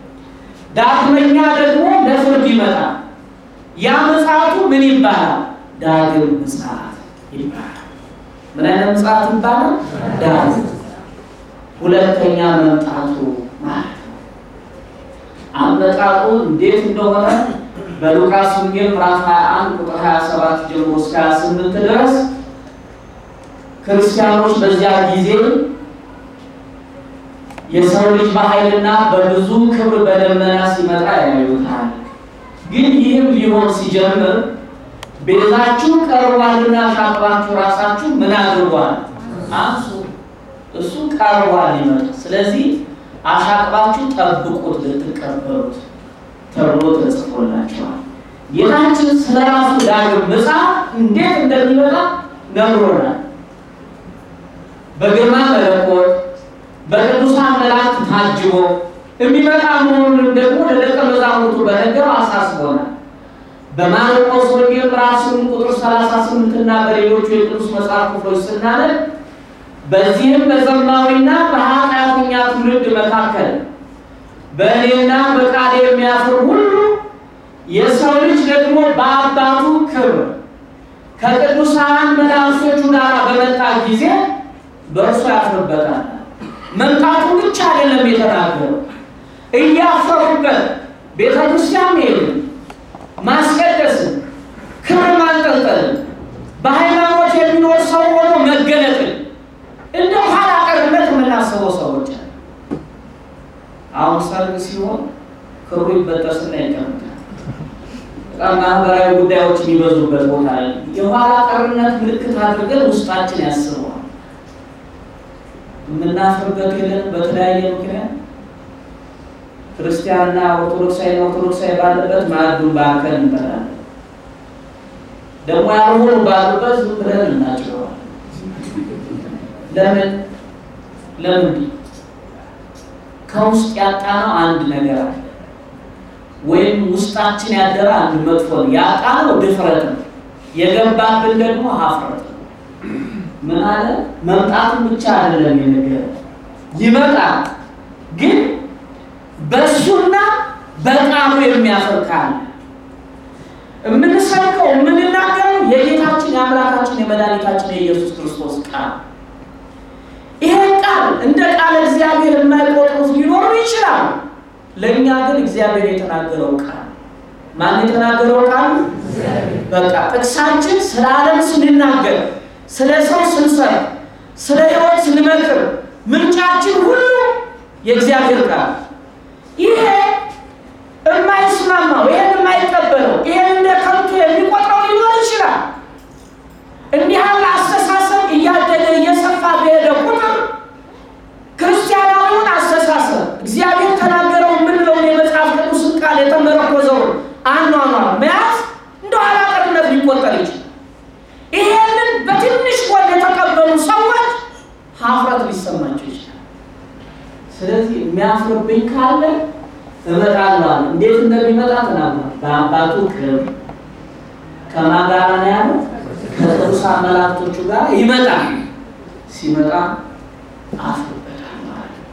ዳግመኛ ደግሞ ለፍርድ ይመጣል። ያ ምጽአቱ ምን ይባላል? ዳግም ምጽአት ይባላል። ምን አይነት ምጽአት ይባላል? ዳግም ሁለተኛ መምጣቱ ማለት ነው። አመጣጡ እንዴት እንደሆነ በሉቃስ ወንጌል ምዕራፍ 21 ቁጥር 27 ጀምሮ እስከ 28 ድረስ ክርስቲያኖች በዚያ ጊዜ የሰው ልጅ በኃይልና በብዙ ክብር በደመና ሲመጣ ያዩታል። ግን ይህም ሊሆን ሲጀምር ቤዛችሁ ቀርቧልና ሻቅባችሁ ራሳችሁ ምን አድርጓል? አንሱ። እሱ ቀርቧል ሊመጣ። ስለዚህ አሻቅባችሁ ጠብቁት ልትቀበሉት ተብሎ ተጽፎላቸዋል። ጌታችን ስለ ራሱ ዳግም ምጽአት እንዴት እንደሚመጣ ነግሮናል። በግርማ መለኮት በቅዱሳን መላእክት ታጅቦ የሚመጣ መሆኑንም ደግሞ ለደቀ መዛሙርቱ በነገር አሳስቦናል። በማርቆስ ወንጌል ምዕራፍ 8 ቁጥር 38 እና በሌሎቹ የቅዱስ መጽሐፍ ክፍሎች ስናነብ በዚህም በዘማዊና በኃጢአተኛ ትውልድ መካከል በእኔና በቃሌ የሚያፍር ሁሉ የሰው ልጅ ደግሞ በአባቱ ክብር ከቅዱሳን መላእክቶቹ ጋር በመጣ ጊዜ በእርሱ ያፍርበታል። መምጣቱ ብቻ አይደለም የተናገረው፣ እያፈሩበት ቤተ ክርስቲያን መሄድን፣ ማስቀደስን፣ ክብር ማንጠልጠልን፣ በሃይማኖት የሚኖር ሰው ሆኖ መገለጥን እንደ ኋላ ቀርነት የምናስበው ሰዎች አለ። አሁን ሰርግ ሲሆን ክሩ ይበጠስና ይቀምጣል። በጣም ማህበራዊ ጉዳዮች የሚበዙበት ቦታ ላይ የኋላ ቀርነት ምልክት አድርገን ውስጣችን ያስበዋል። የምናፍርበት የለን በተለያየ ምክንያት ክርስቲያንና ኦርቶዶክሳዊ ኦርቶዶክሳዊ ባለበት ማዕዱን ባርከን እንበላለን። ደግሞ ያልሆኑ ባሉበት ዝም ብለን እናጭረዋል። ለምን ለምን ከውስጥ ያጣነው አንድ ነገር አለ፣ ወይም ውስጣችን ያደረ አንድ መጥፎ ነው። ያጣነው ድፍረት ነው፣ የገባብን ደግሞ ሀፍረት ነው። ምን አለ መምጣቱን ብቻ አይደለም የነገረ ይመጣል፣ ግን በእሱና በቃሉ የሚያፈር ካለ የምንሰብከው የምንናገረው እንደ ቃል እግዚአብሔር የማይቆጥሩት ሊኖሩ ይችላል። ለእኛ ግን እግዚአብሔር የተናገረው ቃል ማን የተናገረው ቃል? በቃ ጥቅሳችን ስለ ዓለም ስንናገር፣ ስለ ሰው ስንሰራ፣ ስለ ሕይወት ስንመክር ምንጫችን ሁሉ የእግዚአብሔር ቃል ይሄ የማይስማማው ይሄን የማይቀበለው ይሄን እንደ ከንቱ የሚቆጥረው ሊኖር ይችላል። እንዲህ ያለ አስተሳሰብ እያደገ እየሰፋ በሄደ ቁጥር ክርስቲያናዊውን አስተሳሰብ እግዚአብሔር ተናገረው የምንለውን የመጽሐፍ ቅዱስን ቃል የተመረኮዘውን አኗኗር መያዝ እንደ ኋላ ቀርነት ሊቆጠር ይችላል። ይሄንን በትንሽ ጎን የተቀበሉ ሰዎች ሀፍረት ሊሰማቸው ይችላል። ስለዚህ የሚያፍርብኝ ካለ እመጣለሁ። እንዴት እንደሚመጣ ተናግሯል። በአባቱ ክብር ከማን ጋር ነው ያለው? ከቅዱሳን መላእክቶቹ ጋር ይመጣል። ሲመጣ አፍርበታል ማለት ነው።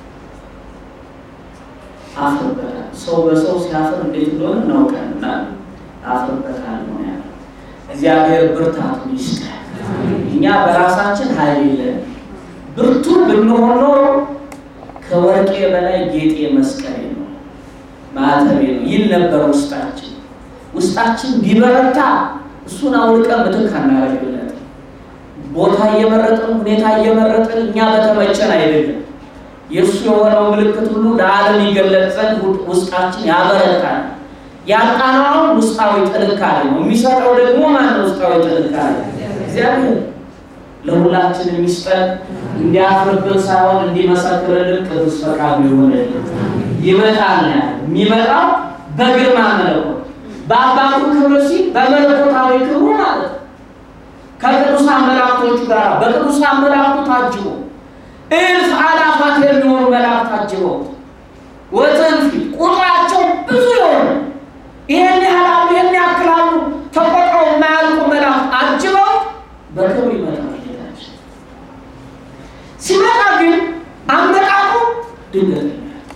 አፍርበታል። ሰው በሰው ሲያፍር እንዴት እንደሆነ እናውቃልና አፍርበታል ነው ያለው። እግዚአብሔር ብርታቱን ይስጠን። እኛ በራሳችን ኃይል የለን። ብርቱ ብንሆን ኖሮ ከወርቄ በላይ ጌጤ መስቀሌ ነው ማዕተቤ ነው ይል ነበር ውስጣችን። ውስጣችን ቢበረታ እሱን አውልቀን ምትክ አናደርግለት። ቦታ እየመረጥን ሁኔታ እየመረጥን እኛ በተመቸን አይደለም። የእሱ የሆነው ምልክት ሁሉ ለዓለም ይገለጥ ዘንድ ውስጣችን ያበረታል። ያጣናውን ውስጣዊ ጥንካሬ ነው የሚሰጠው። ደግሞ ማነው ውስጣዊ ጥንካሬ? እግዚአብሔር ለሁላችን የሚስጠን እንዲያፍርብን ሳይሆን እንዲመሰክርልን ቅዱስ ፈቃዱ ይሆንልን። ይመጣል ነው ያለ። የሚመጣው በግርማ መለኮት በአባቱ ክብር ሲል በመለኮታዊ ክብሩ ማለት ነው። ከቅዱሳን መላእክቶቹ ጋር በቅዱሳን መላእክቱ ታጅቦ እልፍ አላፋት የሚሆኑ መላእክት ታጅበው ወትንፊ ቁጥራቸው ብዙ የሆነ ይሄን ያህላሉ ይሄን ያክላሉ ተቆጥረው የማያልቁ መላእክት አጅበው በክብር ይመጣል። ጌታችን ሲመጣ ግን አመጣጡ ድንገተኛ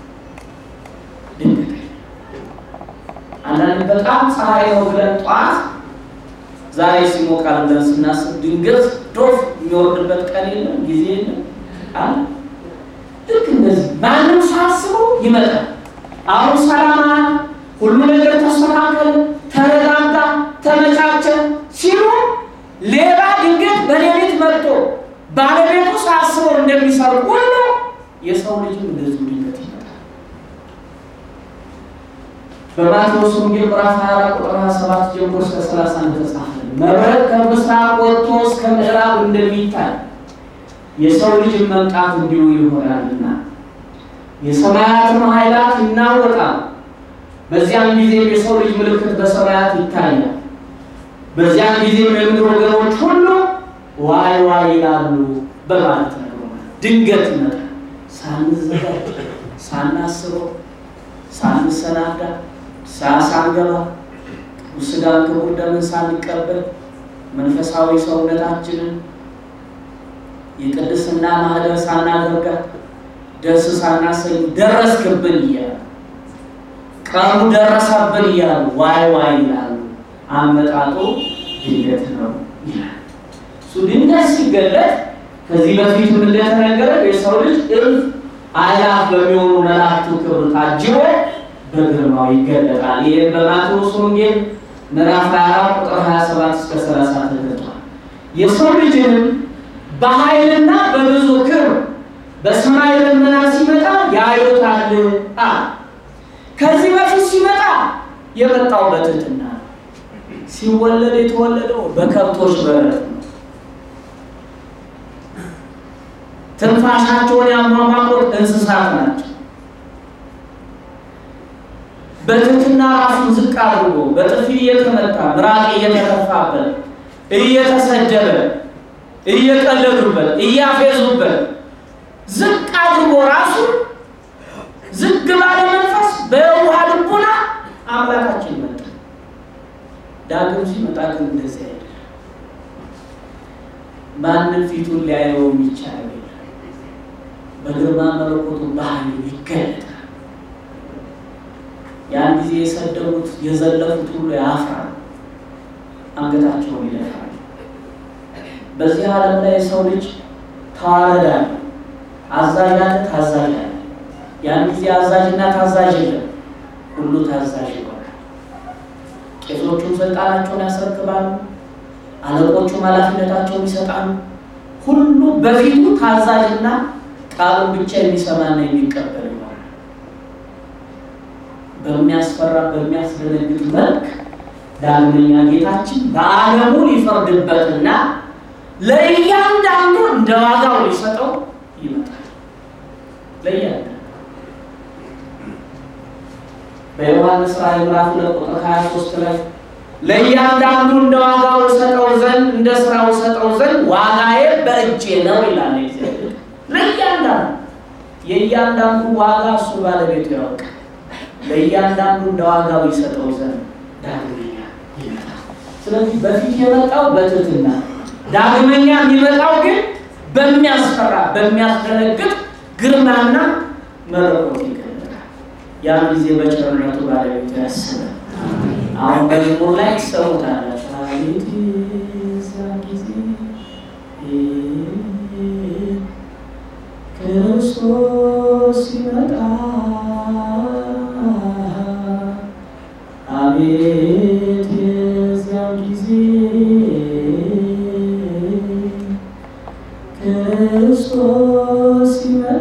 ድንገተኛ አንዳንድ በጣም ፀሐይ ነው ብለን ጠዋት ዛሬ ሲሞቃል ብለን ስናስብ ድንገት ዶፍ የሚወርድበት ቀን የለም፣ ጊዜ የለም አለ። ልክ እንደዚህ ማንም ሳያስበው ይመጣል። አሁን ሰላማ ሁሉ ነገር ተስተካከለ፣ ተረጋጋ፣ ተመቻቸ ሲሉ ሌባ ድንገት በሌሊት መጥቶ ባለቤቱ ሳያስበው እንደሚሰሩ ሁሉ የሰው ልጅም እንደዚሁ ድንገት ይመጣል። በማቴዎስ ወንጌል ምዕራፍ 24 ቁጥር 27 ጀምሮ እስከ 30 እንደተጻፈ መብረቅ ከምስራቅ ወጥቶ እስከ ምዕራብ እንደሚታይ የሰው ልጅ መምጣት እንዲሁ ይሆናልና የሰማያትን ኃይላት ይናወጣል። በዚያም ጊዜም የሰው ልጅ ምልክት በሰማያት ይታያል። በዚያም ጊዜም የምድር ወገኖች ሁሉ ዋይ ዋይ ይላሉ በማለት ነግሮናል። ድንገት ይመጣል። ሳንዘጋጅ፣ ሳናስበው፣ ሳንሰናዳ፣ ሳንገባ ቅዱስ ሥጋን ክቡር ደምን ሳንቀበል መንፈሳዊ ሰውነታችንን የቅድስና ማህደር ሳናደርጋት ደስ ሳናሰኝ ደረስክብን እያሉ ቀኑ ደረሰብን እያሉ ዋይ ዋይ ይላሉ። አመጣጡ ድንገት ነው ይላል። እሱ ድንገት ሲገለጥ ከዚህ በፊት ምን እንደተነገረ የሰው ልጅ እልፍ አእላፍ በሚሆኑ መላእክቱ ክብር ታጅቦ በግርማው ይገለጣል። ይህም በማቴዎስ ወንጌል ምዕራፍ 24 ቁጥር 27 እስከ 30 ተገልጧል። የሰው ልጅንም በኃይልና በብዙ ክብር በሰማይ ደመና ሲመጣ ያዩታል። አ ከዚህ በፊት ሲመጣ የመጣው በትህትና ነው። ሲወለድ የተወለደው በከብቶች በረት ነው። ትንፋሻቸውን ያሟሟቁት እንስሳት ናቸው። በትህትና ራሱን ዝቅ አድርጎ በጥፊ እየተመታ ምራቅ እየተተፋበት እየተሰደበ እየቀለዱበት እያፌዙበት ዝቅ አድርጎ ራሱ ዝቅ ባለ መንፈስ በውሃ ልቡና አምላካችን መጣ። ዳግም ሲመጣ ግን እንደዚህ አይደለም። ማንም ፊቱን ሊያየው የሚቻል የለም። በግርማ መለኮቱ ባህሉ ይገለጣል። ያን ጊዜ የሰደቡት የዘለፉት ሁሉ ያፍራል፣ አንገታቸውን ይደፋል። በዚህ ዓለም ላይ የሰው ልጅ ተዋረዳል። አዛዥ አለ፣ ታዛዥ አለ። ያን ጊዜ አዛዥና ታዛዥ የለም፣ ሁሉ ታዛዥ ይሆናል። ቄሶቹም ስልጣናቸውን ያስረክባሉ፣ አለቆቹም ኃላፊነታቸውን ይሰጣሉ። ሁሉ በፊቱ ታዛዥና ቃሉን ብቻ የሚሰማና የሚቀበል ይሆናል። በሚያስፈራ በሚያስደነግጥ መልክ ዳግመኛ ጌታችን በዓለሙ ሊፈርድበትና ለእያንዳንዱ እንደ ዋጋው ሊሰጠው ይመጣል። ለእያንዳንዱ በዮሐንስ ራዕይ ምዕራፍ ሁለት ቁጥር 23 ላይ ለእያንዳንዱ እንደ ዋጋው ሰጠው ዘንድ እንደ ስራው ሰጠው ዘንድ ዋጋዬ በእጄ ነው ይላል እግዚአብሔር። ለእያንዳንዱ የእያንዳንዱ ዋጋ እሱ ባለቤቱ ያውቃል። ለእያንዳንዱ እንደ ዋጋው ይሰጠው ዘንድ ዳግመኛ ይመጣል። ስለዚህ በፊት የመጣው በትህትና ዳግመኛ የሚመጣው ግን በሚያስፈራ በሚያስደነግጥ ግርማና መለኮት ይገለጣል። ያን ጊዜ በቸርነቱ ባለቤቱ ያስባል። አሁን በመዝሙር ላይ ትሰሙታላችሁ። አቤት የዚያን ጊዜ ክርስቶስ ሲመጣ አቤት የዚያን ጊዜ ክርስቶስ ሲመጣ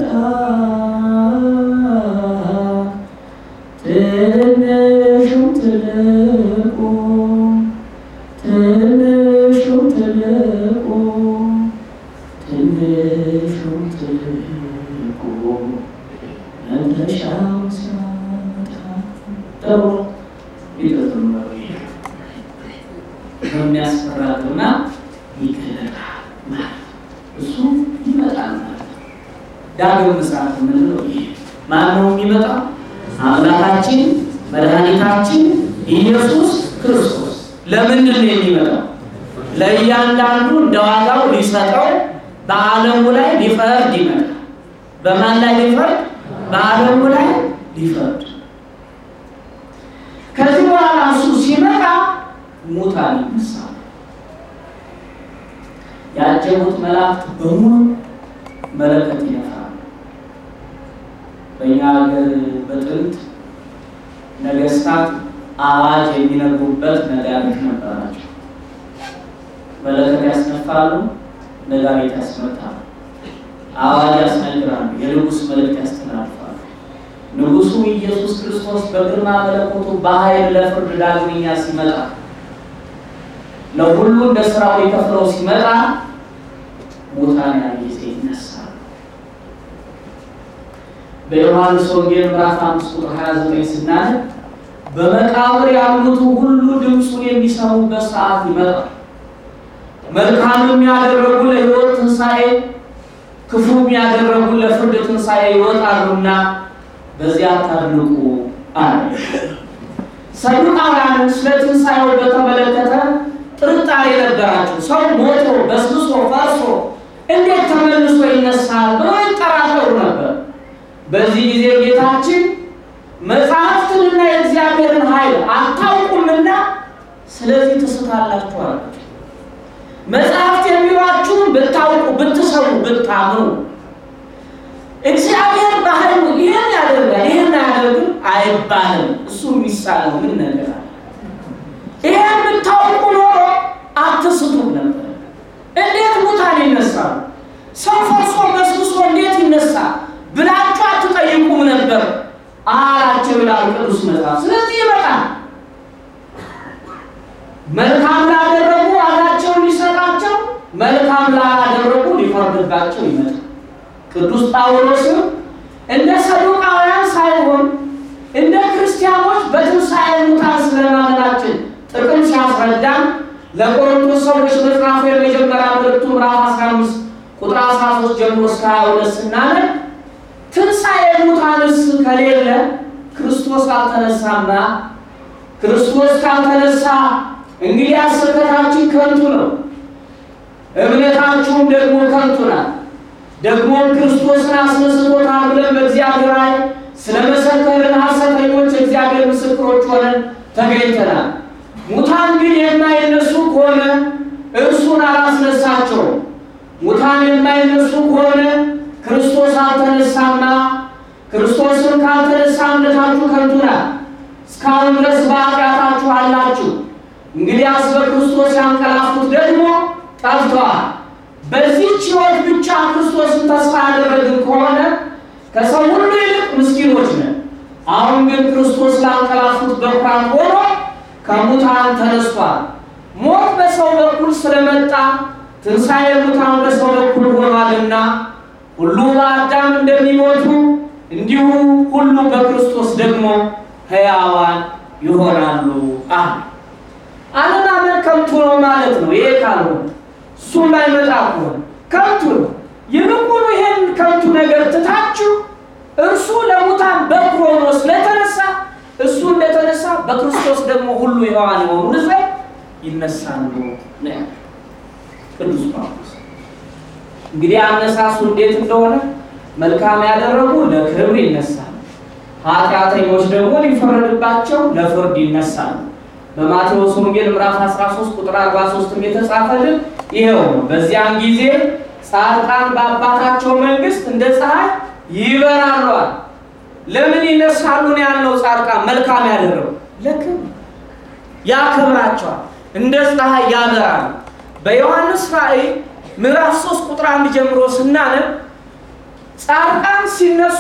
ትንሹም ትልቁ ትንሹም ትልቁ ትንሹም ትልቁ መድረሻው ሲመጣ ተብሎ ይቀጥሉ ነው። በሚያስፈራ ግርማ ይገለጣል ማለት እሱ ይመጣል ማለት ነው። ዳግም ምጽአት የምንለው ይሄ ማን ነው የሚመጣው? አምላካችን መድኃኒታችን ኢየሱስ ክርስቶስ። ለምንድን ነው የሚመጣው? ለእያንዳንዱ እንደ ዋጋው ሊሰጠው በዓለሙ ላይ ሊፈርድ ይመጣል። በማን ላይ ሊፈርድ? በዓለሙ ላይ ሊፈርድ። ከዚህ በኋላ እሱ ሲመጣ ሙታን ይነሳሉ። ያጀቡት መላእክት በሙሉ መለከት ይነፋሉ። በእኛ ሀገር በጥንት ነገስታት አዋጅ የሚነግሩበት ነጋሪት ነበራቸው። መለከት ያስነፋሉ፣ ነጋሪት ያስመታሉ፣ አዋጅ ያስነግራሉ፣ የንጉሥ መልእክት ያስተላልፋሉ። ንጉሡ ኢየሱስ ክርስቶስ በግርማ መለኮቱ በኃይል ለፍርድ ዳግመኛ ሲመጣ ለሁሉ እንደ ስራው ሊከፍለው ሲመጣ ሙታን ያን ጊዜ ይነሳሉ። በዮሐንስ ወንጌል ምዕራፍ 5 ቁጥር 29 ስናነብ በመቃብር ያሉት ሁሉ ድምፁን የሚሰሙበት ሰዓት ይመጣል። መልካምም ያደረጉ ለሕይወት ትንሣኤ፣ ክፉም ያደረጉ ለፍርድ ትንሣኤ ይወጣሉና በዚያ ታድንቁ አለ። ሰዱቃውያንን ስለ ትንሣኤው በተመለከተ ጥርጣሬ ነበራቸው። ሰው ሞቶ በስብሶ ፈርሶ እንዴት ተመልሶ ይነሳል ብለው ይጠራጠሩ ነበር። በዚህ ጊዜ ጌታችን መጽሐፍትንና የእግዚአብሔርን ኃይል አታውቁምና ስለዚህ ትስታላችሁ አላቸው። መጽሐፍት የሚሏችሁን ብታውቁ፣ ብትሰሙ፣ ብታምኑ እግዚአብሔር በኃይሉ ይህን ያደርጋል ይህን አያደርግም አይባልም። እሱ የሚሳለው ምን ነገር አለ? ይህን ብታውቁ ኖሮ አትስቱም ነበር። እንዴት ሙታን ይነሳሉ? ሰው ፈርሶ በስብሶ እንዴት ይነሳል ብላችሁ አትጠይቁም ነበር አላቸው ይላል ቅዱስ መጽሐፍ። ስለዚህ ይመጣል። መልካም ላደረጉ ዋጋቸውን ሊሰጣቸው፣ መልካም ላደረጉ ሊፈርድባቸው ይመጣል። ቅዱስ ጳውሎስም እንደ ሰዱቃውያን ሳይሆን እንደ ክርስቲያኖች በትንሣኤ ሙታን ስለማመናችን ጥቅም ሲያስረዳን ለቆሮንቶስ ሰዎች መጽሐፉ የመጀመሪያ መልእክቱ ምዕራፍ 15 ቁጥር 13 ጀምሮ እስከ 22 ስናነብ ትንሣኤ ሙታንስ ከሌለ ክርስቶስ አልተነሳምና፣ ክርስቶስ ካልተነሳ እንግዲህ ስብከታችን ከንቱ ነው፣ እምነታችሁም ደግሞ ከንቱ ናት። ደግሞም ክርስቶስን አስነስቶታል ብለን በእግዚአብሔር ላይ ስለ መሰከርን ሐሰተኞች እግዚአብሔር ምስክሮች ሆነን ተገኝተናል። ሙታን ግን የማይነሱ ከሆነ እርሱን አላስነሳቸውም። ሙታን የማይነሱ ከሆነ ክርስቶስ አልተነሳማ ክርስቶስን ካልተነሳ እምነታችሁ ከንቱ ናት። እስካሁን ድረስ በኃጢአታችሁ አላችሁ። እንግዲያስ በክርስቶስ ያንቀላፉት ደግሞ ጠፍተዋል። በዚህች ሕይወት ብቻ ክርስቶስን ተስፋ ያደረግን ከሆነ ከሰው ሁሉ ይልቅ ምስኪኖች ነን። አሁን ግን ክርስቶስ ላንቀላፉት በኩራት ሆኖ ከሙታን ተነስቷል። ሞት በሰው በኩል ስለመጣ ትንሣኤ ሙታን በሰው በኩል ሆኗልና ሁሉ በአዳም እንደሚሞቱ እንዲሁ ሁሉ በክርስቶስ ደግሞ ሕያዋን ይሆናሉ አለ። አለማመን ከንቱ ነው ማለት ነው። ይሄ ካልሆነ እሱም ባይመጣ ከሆነ ከንቱ ነው። ይልቁኑ ይሄን ከንቱ ነገር ትታችሁ እርሱ ለሙታን በኩር ሆኖ ስለተነሳ እሱ እንደተነሳ በክርስቶስ ደግሞ ሁሉ ሕያዋን የሆኑ ዘንድ ይነሳሉ ነው ያለው ቅዱስ ጳውሎስ። እንግዲህ አነሳሱ እንዴት እንደሆነ መልካም ያደረጉ ለክብር ይነሳሉ፣ ኃጢአተኞች ደግሞ ሊፈረድባቸው ለፍርድ ይነሳሉ። በማቴዎስ ወንጌል ምዕራፍ 13 ቁጥር 43 የተጻፈልን ይሄው ነው። በዚያን ጊዜ ጻድቃን በአባታቸው መንግስት እንደ ፀሐይ ይበራሏል። ለምን ይነሳሉ ነው ያልነው? ጻድቃን መልካም ያደረጉ ለክብር ያከብራቸዋል፣ እንደ ፀሐይ ያበራሉ። በዮሐንስ ራእይ ምዕራፍ 3 ቁጥር 1 ጀምሮ ስናነብ ጻድቃን ሲነሱ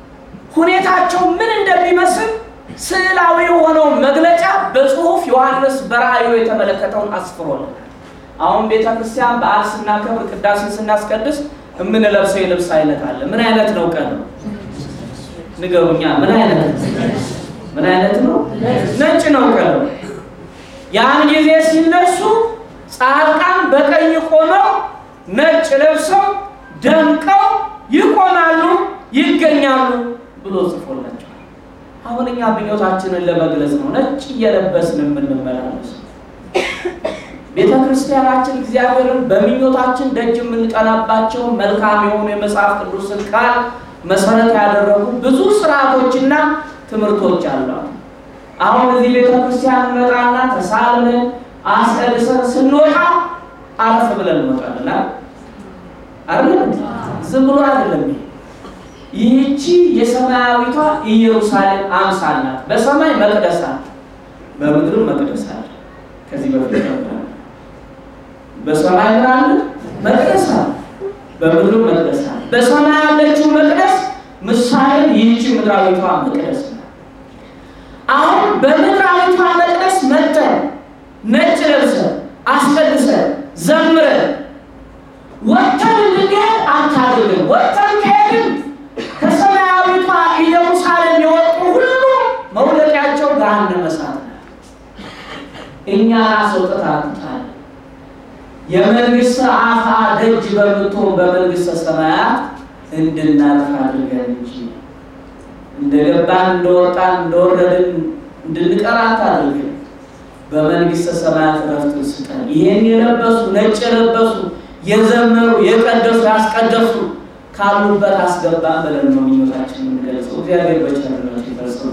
ሁኔታቸው ምን እንደሚመስል ስዕላዊ የሆነውን መግለጫ በጽሁፍ ዮሐንስ በራእዩ የተመለከተውን አስፍሮልናል። አሁን ቤተ ክርስቲያን በዓል ስናከብር ቅዳሴ ስናስቀድስ የምንለብሰው የልብስ አይነት አለ። ምን አይነት ነው? ቀን ነው ንገሩኛ። ምን አይነት ምን አይነት ነው? ነጭ ነው ቀን ነው። ያን ጊዜ ሲነሱ ጻድቃን በቀኝ ቆመው ነጭ ለብሰው ደምቀው ይቆማሉ፣ ይገኛሉ ብሎ ጽፎላቸዋል። አሁን እኛ ምኞታችንን ለመግለጽ ነው ነጭ እየለበስን የምንመላለስ። ቤተ ክርስቲያናችን እግዚአብሔርን በምኞታችን ደጅ የምንጠናባቸው መልካም የሆኑ የመጽሐፍ ቅዱስን ቃል መሰረት ያደረጉ ብዙ ስርዓቶችና ትምህርቶች አሏት። አሁን እዚህ ቤተ ክርስቲያን እንመጣና ተሳልመን አስቀድሰን ስንወጣ አረፍ ብለን እንወጣለን አይደል? ዝም ብሎ አይደለም። ይህቺ የሰማያዊቷ ኢየሩሳሌም አምሳል ናት። በሰማይ መቅደስ አለ፣ በምድርም መቅደስ አለ። ከዚህ በፊት በሰማይ ምን አለ? መቅደስ አለ፣ በምድርም መቅደስ አለ። በሰማይ ያለችው መቅደስ ምሳሌ ይህቺ ምድራዊቷ መቅደስ ናት። አሁን በምድራዊቷ መቅደስ መጥተን ነጭ ለብሰን አስቀድሰን ዘምረን ወጥተን እንድንሄድ አታድርግም። ወጥተን ከሄድን ከሰማያዊቷ ኢየሩሳሌም የወጡ ሁሉ መውደቂያቸው ገሃነመ እሳት ነው። እኛ አስወጥታ አትጣል። የመንግስት አፋ ደጅ በምትሆን በመንግስተ ሰማያት እንድናልፍ አድርገን እንጂ እንደገባን እንደወጣን እንደወረድን እንድንቀር አታድርገን። በመንግስተ ሰማያት ረፍትን ስጠን። ይሄን የለበሱ ነጭ የለበሱ የዘመሩ የቀደሱ ያስቀደሱ ካሉበት አስገባን ብለን ነው ምኞታችን የምንገልጸው። እግዚአብሔር በቸርነቱ ይፈጽም።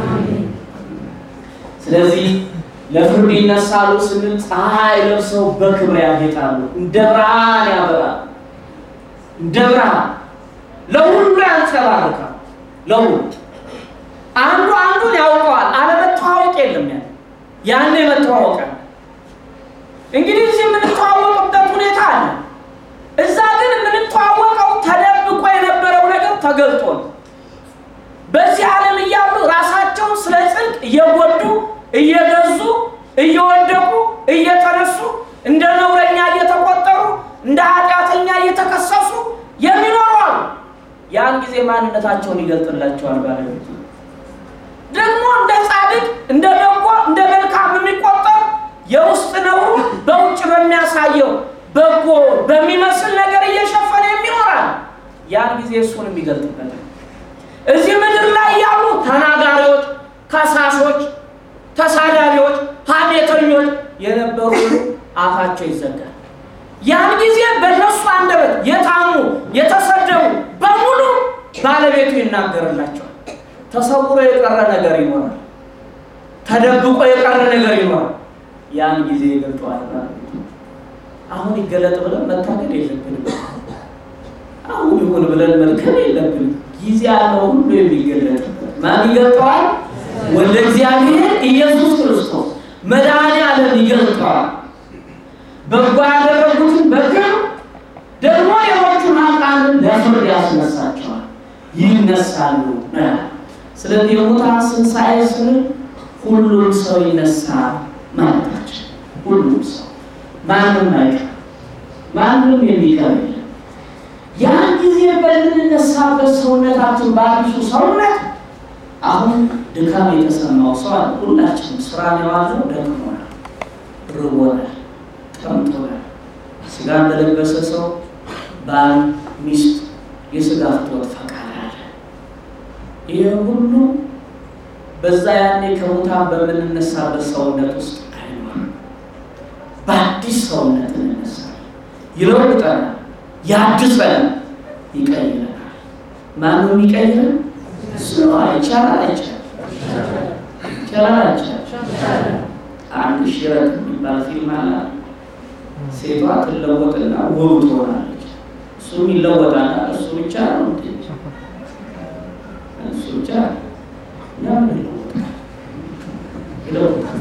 ስለዚህ ለፍርድ ይነሳሉ ስንል ፀሐይ ለብሰው በክብር ያጌጣሉ፣ እንደ ብርሃን ያበራሉ፣ እንደ ብርሃን ለሁሉ ያንጸባርቃል። ለሁሉ አንዱ አንዱን ያውቀዋል። አለመተዋወቅ የለም ያ ያን መተዋወቃል። እንግዲህ እዚህ የምንተዋወቅበት ሁኔታ አለ። እዛ ግን የምንተዋወቀው ተደብቆ የነበረው ነገር ተገልጦ ነው። በዚህ ዓለም እያሉ ራሳቸውን ስለ ጽድቅ እየጎዱ እየገዙ እየወደቁ እየተነሱ እንደ ነውረኛ እየተቆጠሩ እንደ ኃጢአተኛ እየተከሰሱ የሚኖሩ አሉ። ያን ጊዜ ማንነታቸውን ይገልጥላቸዋል ባለቤቱ ደግሞ እንደ ጻድቅ እንደ በጎ እንደ መልካም የሚቆጠር የውስጥ ነውሩ በውጭ በሚያሳየው በጎ በሚመስል ነገር እየሸፈነ የሚኖራል። ያን ጊዜ እሱን የሚገልጥበታል። እዚህ ምድር ላይ ያሉ ተናጋሪዎች፣ ከሳሾች፣ ተሳዳቢዎች፣ ሐሜተኞች የነበሩ አፋቸው ይዘጋል። ያን ጊዜ በእነሱ አንደበት የታሙ የተሰደቡ በሙሉ ባለቤቱ ይናገርላቸዋል። ተሰውሮ የቀረ ነገር ይኖራል። ተደብቆ የቀረ ነገር ይኖራል። ያን ጊዜ ይገልጠዋል። አሁን ይገለጥ ብለን መታገድ የለብንም። አሁን ትሁን ብለን መድከም የለብንም። ጊዜ ያለው ሁሉ የሚገለጥበት ማን ይገልጠዋል? ወደ እግዚአብሔር ኢየሱስ ክርስቶስ መድኃኔ ዓለም ይገልጠዋል። በጎ ያደረጉትን በግር ደግሞ ሌሎቹን ኃጥአንን ለፍርድ ያስነሳቸዋል፣ ይነሳሉ። ስለዚህ የሙታን ትንሣኤ ስንል ሁሉም ሰው ይነሳል ማለታችን። ሁሉም ሰው ማንም አይቀር፣ ማንም የሚቀር የለም። ያን ጊዜ በምንነሳበት ሰውነታችን በአዲሱ ሰውነት አሁን ድካም የተሰማው ሰው አለ። ሁላችንም ስራ የዋልነው ደክሞናል፣ ርቦናል፣ ጠምቶናል። ስጋ እንደለበሰ ሰው ባል፣ ሚስት የስጋ ፍትወት ፈቃድ አለ። ይህ ሁሉ በዛ ያኔ ከሙታን በምንነሳበት ሰውነት ውስጥ አይኖርም። በአዲስ ሰውነት እንነሳለን። ይለውጠናል፣ ያድሰናል፣ ይቀይረናል። ማነው የሚቀይረን? እሱ ይቻላል አይቻልም? ይቻላል አይቻልም? አንድ ሽረት የሚባል ፊልም አለ። ሴቷ ትለወጥና ውብ ትሆናለች። እሱም ይለወጣል። እሱ ብቻ ነው እንዴ? እሱ ብቻ ለምን ይለወጣል? ይለወጣል።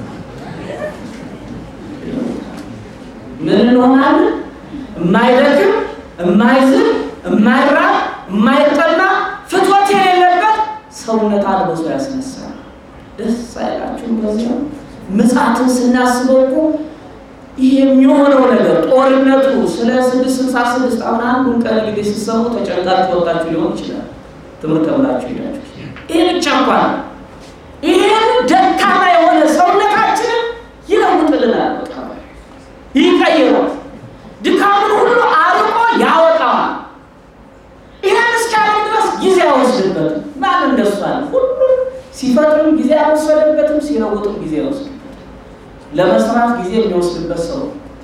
ምን እንሆናለን? የማይደክም የማይዝል የማይራብ የማይጠማ ፍትወት የሌለበት ሰውነት አልበሶ ያስነሳል። ደስ አይላችሁም? በዚህ ነው ምጽአትን ስናስበው እኮ ይህ የሚሆነው ነገር ጦርነቱ ስለ ስድስት ስልሳ ስድስት አሁን አንዱን ቀን እንግዲህ ሲሰሙ ተጨንቃችሁ ወጣችሁ ሊሆን ይችላል። ትምህርት ተብላችሁ ሄዳችሁ ይህ ብቻ እንኳን ይህን ደካማ የሆነ ሰውነታችንን ይለውጥልናል። በቃ ይቀይረዋል። ድካሙን ሁሉ አርቆ ያወጣዋል። ይህን እስካሁን ድረስ ጊዜ አይወስድበትም። ማን እንደሱ አለ? ሁሉም ሲፈጥርም ጊዜ አይወሰድበትም፣ ሲለውጥም ጊዜ አይወስድበትም። ለመስራት ጊዜ የሚወስድበት ሰው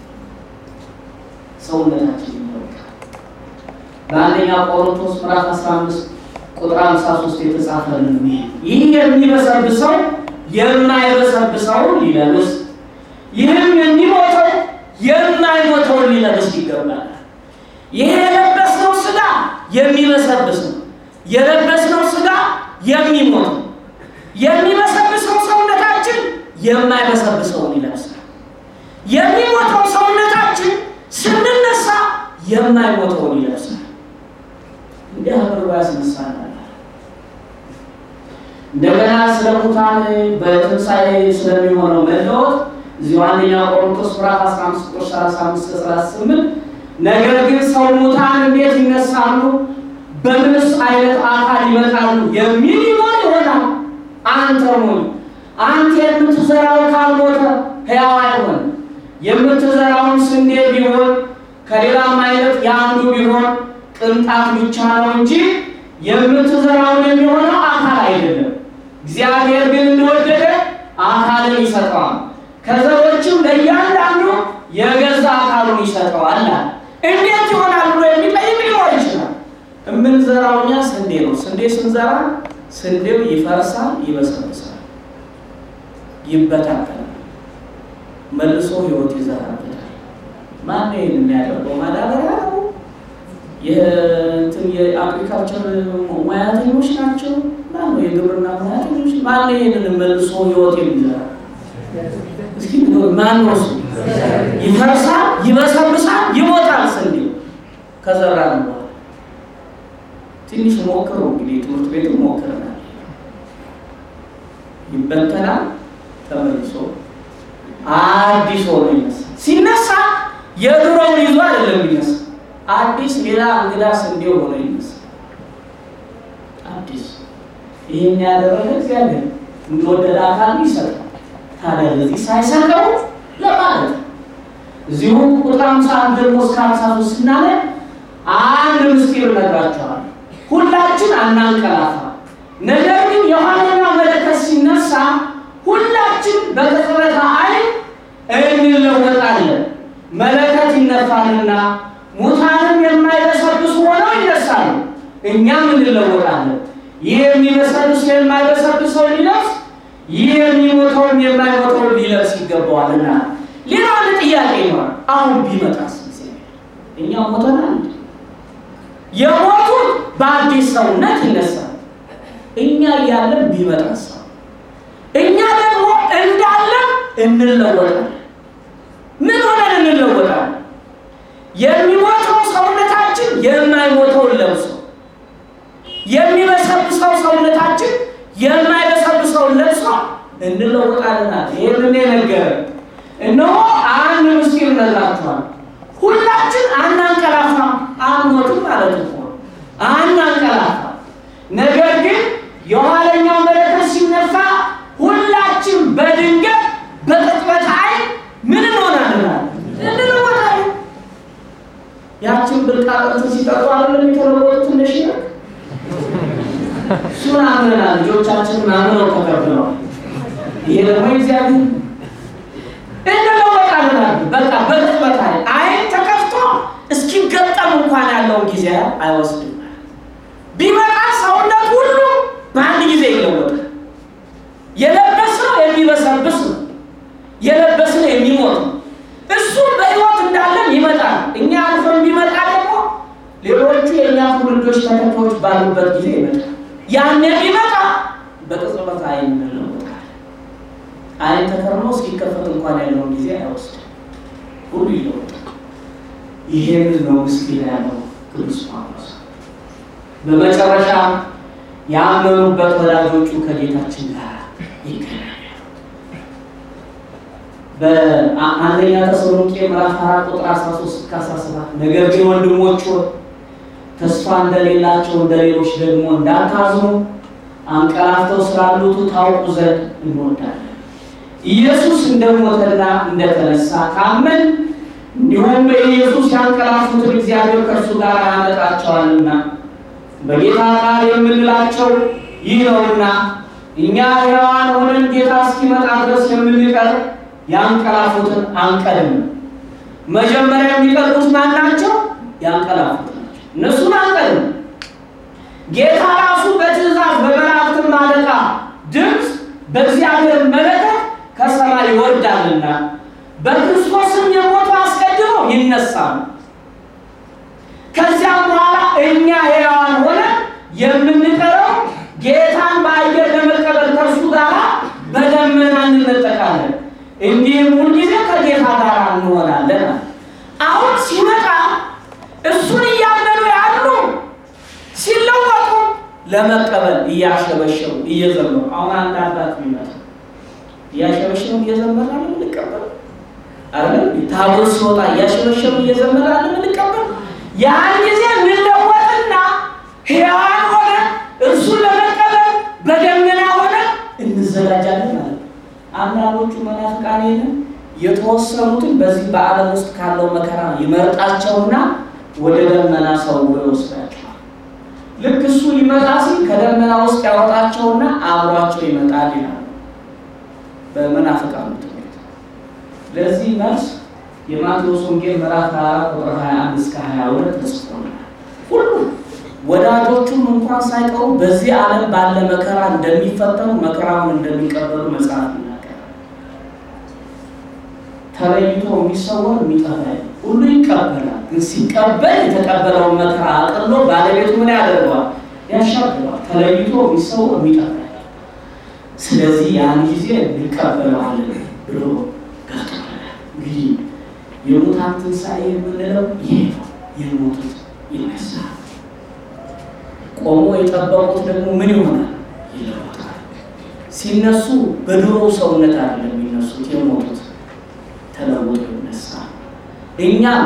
ሰውነታችን ይለውጣል። በአንደኛ ቆሮንቶስ ምዕራፍ 15 ቁጥር 53 የተጻፈልን ይህ የሚበሰብሰው የማይበሰብሰውን ሊለብስ ይህም የሚሞተው የማይሞተውን ሊለብስ ይገባል። ይሄ የለበስነው ስጋ የሚበሰብስ ነው። የለበስነው ስጋ የሚሞት ነው። የሚበሰብሰው ሰውነታችን የማይበሰብሰውን ይለብሳል። የሚሞተው ሰውነታችን ስንነሳ የማይሞተውን ይለብሳል። እንዲህ አድርጎ ያስነሳናል። እንደገና ስለ ሙታን በትንሣኤ ስለሚሆነው መለወጥ እዚሁ አንደኛ ቆሮንቶስ ምዕራፍ 15 ቁጥር 35 38 ነገር ግን ሰው ሙታን እንዴት ይነሳሉ? በምንስ አይነት አካል ይመጣሉ? የሚል ይኖር ይሆናል። አንተ ሞኝ፣ አንተ የምትዘራው ካልሞተ ሕያው አይሆን። የምትዘራውን ስንዴ ቢሆን ከሌላም አይነት የአንዱ ቢሆን ቅንጣት ብቻ ነው እንጂ የምትዘራውን የሚሆነው አካል አይደለም። እግዚአብሔር ግን እንደወደደ አካልን ይሰጠዋል፣ ከዘሮችም ለእያንዳንዱ የገዛ አካሉን ይሰጠዋል። እንዴት ይሆናል ብሎ የሚጠይቅ ሊኖር ይችላል። የምንዘራው እኛ ስንዴ ነው። ስንዴ ስንዘራ ስንዴው ይፈርሳል፣ ይበሰብሳል፣ ይበታተናል፣ መልሶ ህይወት ይዘራበታል። ማን ይህን የሚያደርገው? ማዳበሪያ ነው። የእንትን የአግሪካልቸር ሙያተኞች ናቸው። ማነው የግብርና ሙያተኞች? ማነው ይህንን መልሶ ህይወት የሚዘራ? እስኪ ማን ነው እሱ? ይፈርሳል፣ ይበሰብሳል፣ ይሞታል። ስንዴው ከዘራ ነው። ትንሽ ሞክሩ እንግዲህ ትምህርት ቤት ሞክረናል። ይበተናል፣ ተመልሶ አዲስ ሆኖ ይነሳል። ሲነሳ የድሮውን ይዞ አይደለም ይነሳ አዲስ ሌላ እንግዳ ስንዴ ሆኖ ይነሳል። አዲስ ይህን ያደረገ እግዚአብሔር እንደወደደ አካል ይሰጣል። ታዲያ ለዚህ ሳይሰጠው ለማለት እዚሁ ቁጥር ሃምሳ አንድ ደግሞ እስከ ሃምሳ ሶስት ስናነብ አንድ ምስጢር እነግራቸዋለሁ። ሁላችን አናንቀላፋ፣ ነገር ግን የኋለኛው መለከት ሲነሳ ሁላችን በቅጽበተ ዓይን እንለወጣለን። መለከት ይነፋልና ሙታንም የማይበሰብሱ ሆነው ይነሳሉ፣ እኛም እንለወጣለን። ይህ የሚበሰብስ የማይበሰብሰው ሊለብስ፣ ይህ የሚሞተውም የማይሞተውን ሊለብስ ይገባዋልና። ሌላ አንድ ጥያቄ ይኖራል። አሁን ቢመጣስ እኛ ሞተናል? የሞቱት በአዲስ ሰውነት ይነሳል። እኛ እያለን ቢመጣ ሰው እኛ ደግሞ እንዳለን እንለወጣለን። ምን ሆነን እንለወጣለን? የሚሞተው ሰውነታችን የማይሞተውን ለብሶ የሚበሰብሰው ሰውነታችን የማይበሰብሰውን ለብሶ እንለወጣለን። ይህንን የነገረን እነሆ አንድ ምስጢር እነግራችኋለሁ። ሁላችን አናንቀላፋም፣ አንሞትም ማለት እኮ አናንቀላፋም። ነገር ግን የኋለኛው መለከት ሲነፋ ሁላችን በድንገት በቅጽበት ዓይን ምን እንሆናለን? እንለወጣለን። ያችን ብልቃጠት ሲጠጡ አይደለም የተለወጡት ትንሽ ነው። እሱን አምነናል። ልጆቻችንን አምነው ተቀብለዋል። ይሄ ደግሞ እግዚአብሔር እንለወጣለን። በቃ በቅጽበት ዓይን ዓይን ተከፍቶ እስኪገጠም እንኳን ያለውን ጊዜ አይወስድም። ቢመጣ ሰውነት ሁሉ በአንድ ጊዜ ይለወጣል። የለበስነው የሚበሰብስ ነው። የለበስነው የሚሞት ነው። እሱ በሕይወት እንዳለን ይመጣል። እኛ አልፈን ቢመጣ ደግሞ ሌሎቹ የእኛ ትውልዶች ተከታዮች ባሉበት ጊዜ ይመጣል። ያን ቢመጣ በቅጽበት ዓይን እንለወጣለን። ዓይን ተከርሞ እስኪከፈት እንኳን ያለውን ጊዜ አይወስድም። ሁሉ ይለወጣል። ይሄን ነው ምስኪን ያለው ቅዱስ ጳውሎስ። በመጨረሻ ያመኑበት ወላጆቹ ከጌታችን ጋር ይገናኛሉ። በአንደኛ ተሰሎንቄ ምዕራፍ አራት ቁጥር 13 እስከ 17 ነገር ግን ወንድሞች ሆይ ተስፋ እንደሌላቸው እንደ ሌሎች ደግሞ እንዳታዝኑ አንቀላፍተው ስላሉቱ ታውቁ ዘንድ እንወዳለን። ኢየሱስ እንደሞተና እንደተነሳ ካመን እንዲሁም በኢየሱስ ያንቀላፉትን እግዚአብሔር ከእርሱ ጋር ያመጣቸዋልና በጌታ ቃል የምንላቸው ይህ ነውና እኛ ሕያዋን ሆነን ጌታ እስኪመጣ ድረስ የምንቀር ያንቀላፉትን አንቀድም። መጀመሪያ የሚቀርቡት ማን ናቸው? ያንቀላፉት ናቸው። እነሱን አንቀድም። ጌታ ራሱ በትእዛዝ በመላእክትም አለቃ ድምፅ በእግዚአብሔር መለከት ከሰማይ ይወርዳልና በክርስቶስም የሞቱ አስቀድመው ይነሳሉ። ከዚያም በኋላ እኛ ሕያዋን ሆነ የምንቀረው ጌታን በአየር ለመቀበል ከእርሱ ጋር በደመና እንነጠቃለን፣ እንዲህም ሁልጊዜ ከጌታ ጋር እንሆናለን። አሁን ሲመጣ እሱን እያመኑ ያሉ ሲለወጡ ለመቀበል እያሸበሸቡ እየዘመሩ አሁን አንድ አባት ይመጣ እያሸበሸቡ እየዘመረ አለ ምንቀበል አለ ታቦት ሲወጣ እያሸበሸቡ እየዘመረ አለ ምንቀበል ያን ጊዜ እንለወጥና ሕያዋን ሆነ እርሱን ለመቀበል በደመና ሆነ እንዘጋጃለን ማለት ነው። አንዳንዶቹ መናፍቃን ይህንን የተወሰኑትን በዚህ በዓለም ውስጥ ካለው መከራ ይመርጣቸውና ወደ ደመና ሰው ይወስዳቸዋል። ልክ እሱ ሊመጣ ሲል ከደመና ውስጥ ያወጣቸውና አብሯቸው ይመጣል ይላሉ በመናፍቃኑ ትምህርት። ለዚህ መልስ የማቴዎስ ወንጌል ምዕራፍ 24 ቁጥር 21 እስከ 22 ተጽፎልናል። ሁሉም ወዳጆቹም እንኳን ሳይቀሩ በዚህ ዓለም ባለ መከራ እንደሚፈተኑ መከራውን እንደሚቀበሉ መጽሐፍ ይናገራል። ተለይቶ የሚሰወር የሚጠፋ ሁሉ ይቀበላል። ግን ሲቀበል የተቀበለውን መከራ አቅሎ ባለቤቱ ምን ያደርገዋል? ያሻግረዋል። ተለይቶ የሚሰወር የሚጠፋ ስለዚህ ያን ጊዜ እንቀበለዋለን ብሎ ገልጦልናል። እንግዲህ የሙታን ትንሣኤ የምንለው ይሄ ነው። የሞቱት ይነሳል። ቆሞ የጠበቁት ደግሞ ምን ይሆናል? ይለወጣል። ሲነሱ በድሮ ሰውነት አይደለም የሚነሱት የሞቱት ተለውጦ ይነሳል። እኛም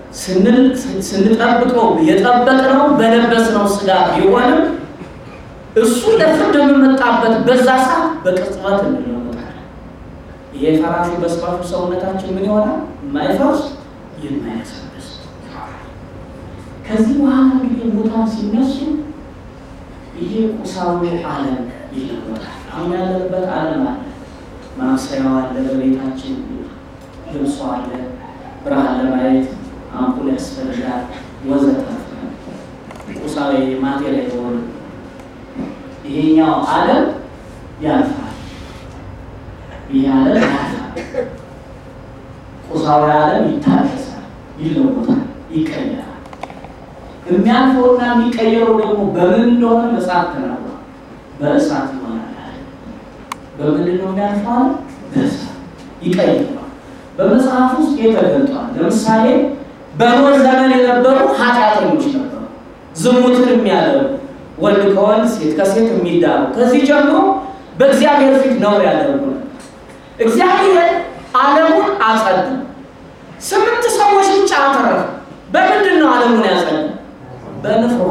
ስንጠብቀው የጠበቅነው በለበስነው ሥጋ ቢሆንም እሱ ለፍርድ የምመጣበት በዛ ሰዓት በቅጽበት እንለወጣለን። ይሄ ፈራሹ በስባሹ ሰውነታችን ምን ይሆናል? የማይፈርስ የማይበሰብስ። ከዚህ በኋላ እንግዲህ ሙታን ሲነሱ ይሄ ቁሳዊ ዓለም ይለወጣል። አሁን ያለንበት ዓለም አለ፣ ማብሰያው አለ፣ በቤታችን ልብሶ አለ፣ ብርሃን ለማየት አምፑል ያስፈልጋል፣ ወዘተ ቁሳዊ ማቴሪያል የሆኑ ይሄኛው ዓለም ያልፋል። ይህ ዓለም ያልፋል። ቁሳዊ ዓለም ይታደሳል፣ ይለወጣል፣ ይቀየራል። የሚያልፈውና የሚቀየረው ደግሞ በምን እንደሆነ መጽሐፍ ተናግሯል። በእሳት ይሆናል። በምንድን ነው የሚያልፈው? በእሳት ይቀይረዋል። በመጽሐፍ ውስጥ ተገልጧል። ለምሳሌ በኖህ ዘመን የነበሩ ኃጢአተኞች ነበሩ፣ ዝሙትን የሚያደርጉ ወንድ ከወንድ ሴት ከሴት የሚዳሩ ከዚህ ጀምሮ በእግዚአብሔር ፊት ነው ያደርጉ ነበር። እግዚአብሔር ዓለሙን አጸዳ። ስምንት ሰዎች ብቻ አተረፈ። በምንድን ነው ዓለሙን ያጸዳ? በንፍሯ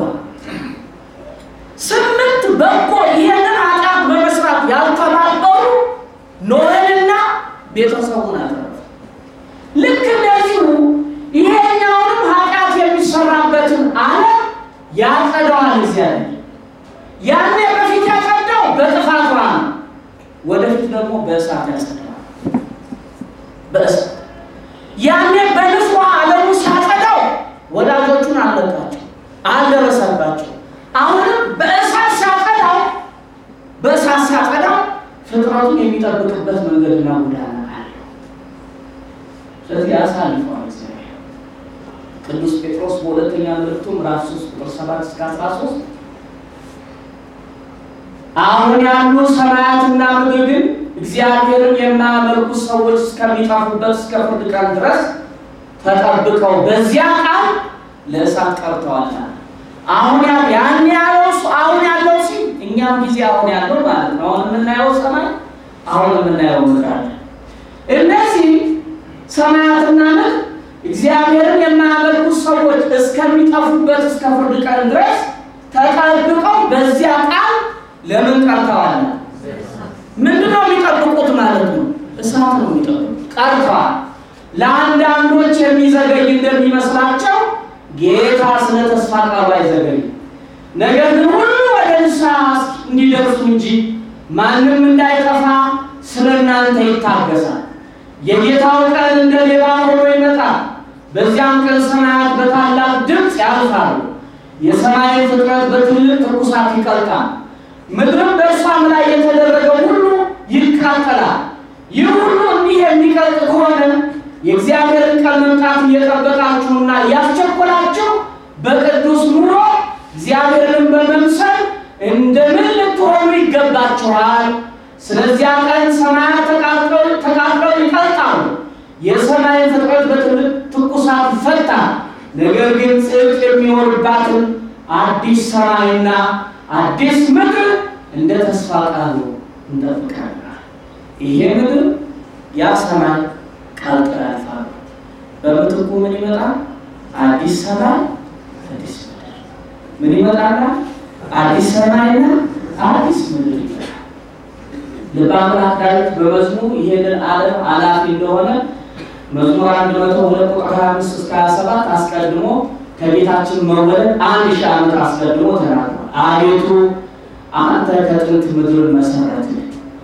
ስምንት በጎ ይሄንን ኃጢአት በመስራት ያልተባበሩ ኖህንና ቤተሰቡን አተረፈ። ልክ እንደዚሁ ይሄኛውንም ኃጢአት የሚሰራበትን ዓለም ያጸደዋል እግዚአብሔር። ያኔ በፊት ያጸዳው በጥፋት ውሃ ነው። ወደፊት ደግሞ በእሳት ያጸደዋል። በእሳት ያኔ በንፍሯ ዓለሙ ሲያጸዳው ወዳጆቹን አለቃቸው፣ አልደረሰባቸው። አሁንም በእሳት ሲያጸዳው በእሳት ሲያጸዳው ፍጥረቱን የሚጠብቅበት መንገድና ጎዳና አለው። ስለዚህ ያሳልፈዋል እግዚአብሔር። ቅዱስ ጴጥሮስ በሁለተኛ መልእክቱ ምዕራፍ 3 ቁጥር 7 እስከ 13 አሁን ያሉ ሰማያትና ምድር ግን እግዚአብሔርን የማያመልኩ ሰዎች እስከሚጠፉበት እስከ ፍርድ ቀን ድረስ ተጠብቀው በዚያ ቃል ለእሳት ቀርተዋል። አሁን ያን ያለው አሁን ያለው ሲል እኛም ጊዜ አሁን ያለው ማለት ነው። አሁን የምናየው ሰማይ አሁን የምናየው ምድር አለ። እነዚህ ሰማያትና ምድር እግዚአብሔርን የማያመልኩ ሰዎች እስከሚጠፉበት እስከ ፍርድ ቀን ድረስ ተጠብቀው በዚያ ቃል ለምን ቀርተዋል? ምንድነው የሚጠብቁት ማለት ነው? እሳት ነው የሚጠብቁት። ቀርተዋል። ለአንዳንዶች የሚዘገይ እንደሚመስላቸው ጌታ ስለ ተስፋ ቃሉ አይዘገይም። ነገር ግን ሁሉ ወደ ንስሐ እንዲደርሱ እንጂ ማንም እንዳይጠፋ ስለ እናንተ ይታገሳል። የጌታው ቀን እንደ ሌባ ሆኖ ይመጣል። በዚያም ቀን ሰማያት በታላቅ ድምፅ ያልፋሉ፣ የሰማይን ፍጥረት በትልቅ ትኩሳት ይቀልጣል፣ ምድርም በእርሷም ላይ የተደረገው ሁሉ ይቃጠላል። ይህ ሁሉ እንዲህ የሚቀልጥ ከሆነ የእግዚአብሔርን ቀን መምጣት እየጠበቃችሁና እያስቸኮላችሁ በቅዱስ ኑሮ እግዚአብሔርን በመምሰል እንደምን ልትሆኑ ይገባችኋል። ስለዚያ ቀን ሰማያት ተቃጥለው ይቀልጣሉ፣ የሰማይን ፍጥረት በትልቅ ትኩሳት ይፈታል። ነገር ግን ጽድቅ የሚኖርባትን አዲስ ሰማይና አዲስ ምድር እንደ ተስፋ ቃሉ እንጠብቃለን። ይሄ ምድር ያ ሰማይ ቀልጠው ያልፋሉ። በምትኩ ምን ይመጣል? አዲስ ሰማይ አዲስ ምድር። ምን ይመጣል? አዲስ ሰማይና አዲስ ምድር ይመጣል። ልበ አምላክ ዳዊት በመዝሙር ይሄንን ዓለም አላፊ እንደሆነ መዝሙር አንድ መቶ ሁለት ቁጥር ሀያ አምስት እስከ ሀያ ሰባት አስቀድሞ ከጌታችን መወለድ አንድ ሺህ ዓመት አስቀድሞ ተናግሯል። አቤቱ አንተ ከጥንት ምድርን መሰረትህ፣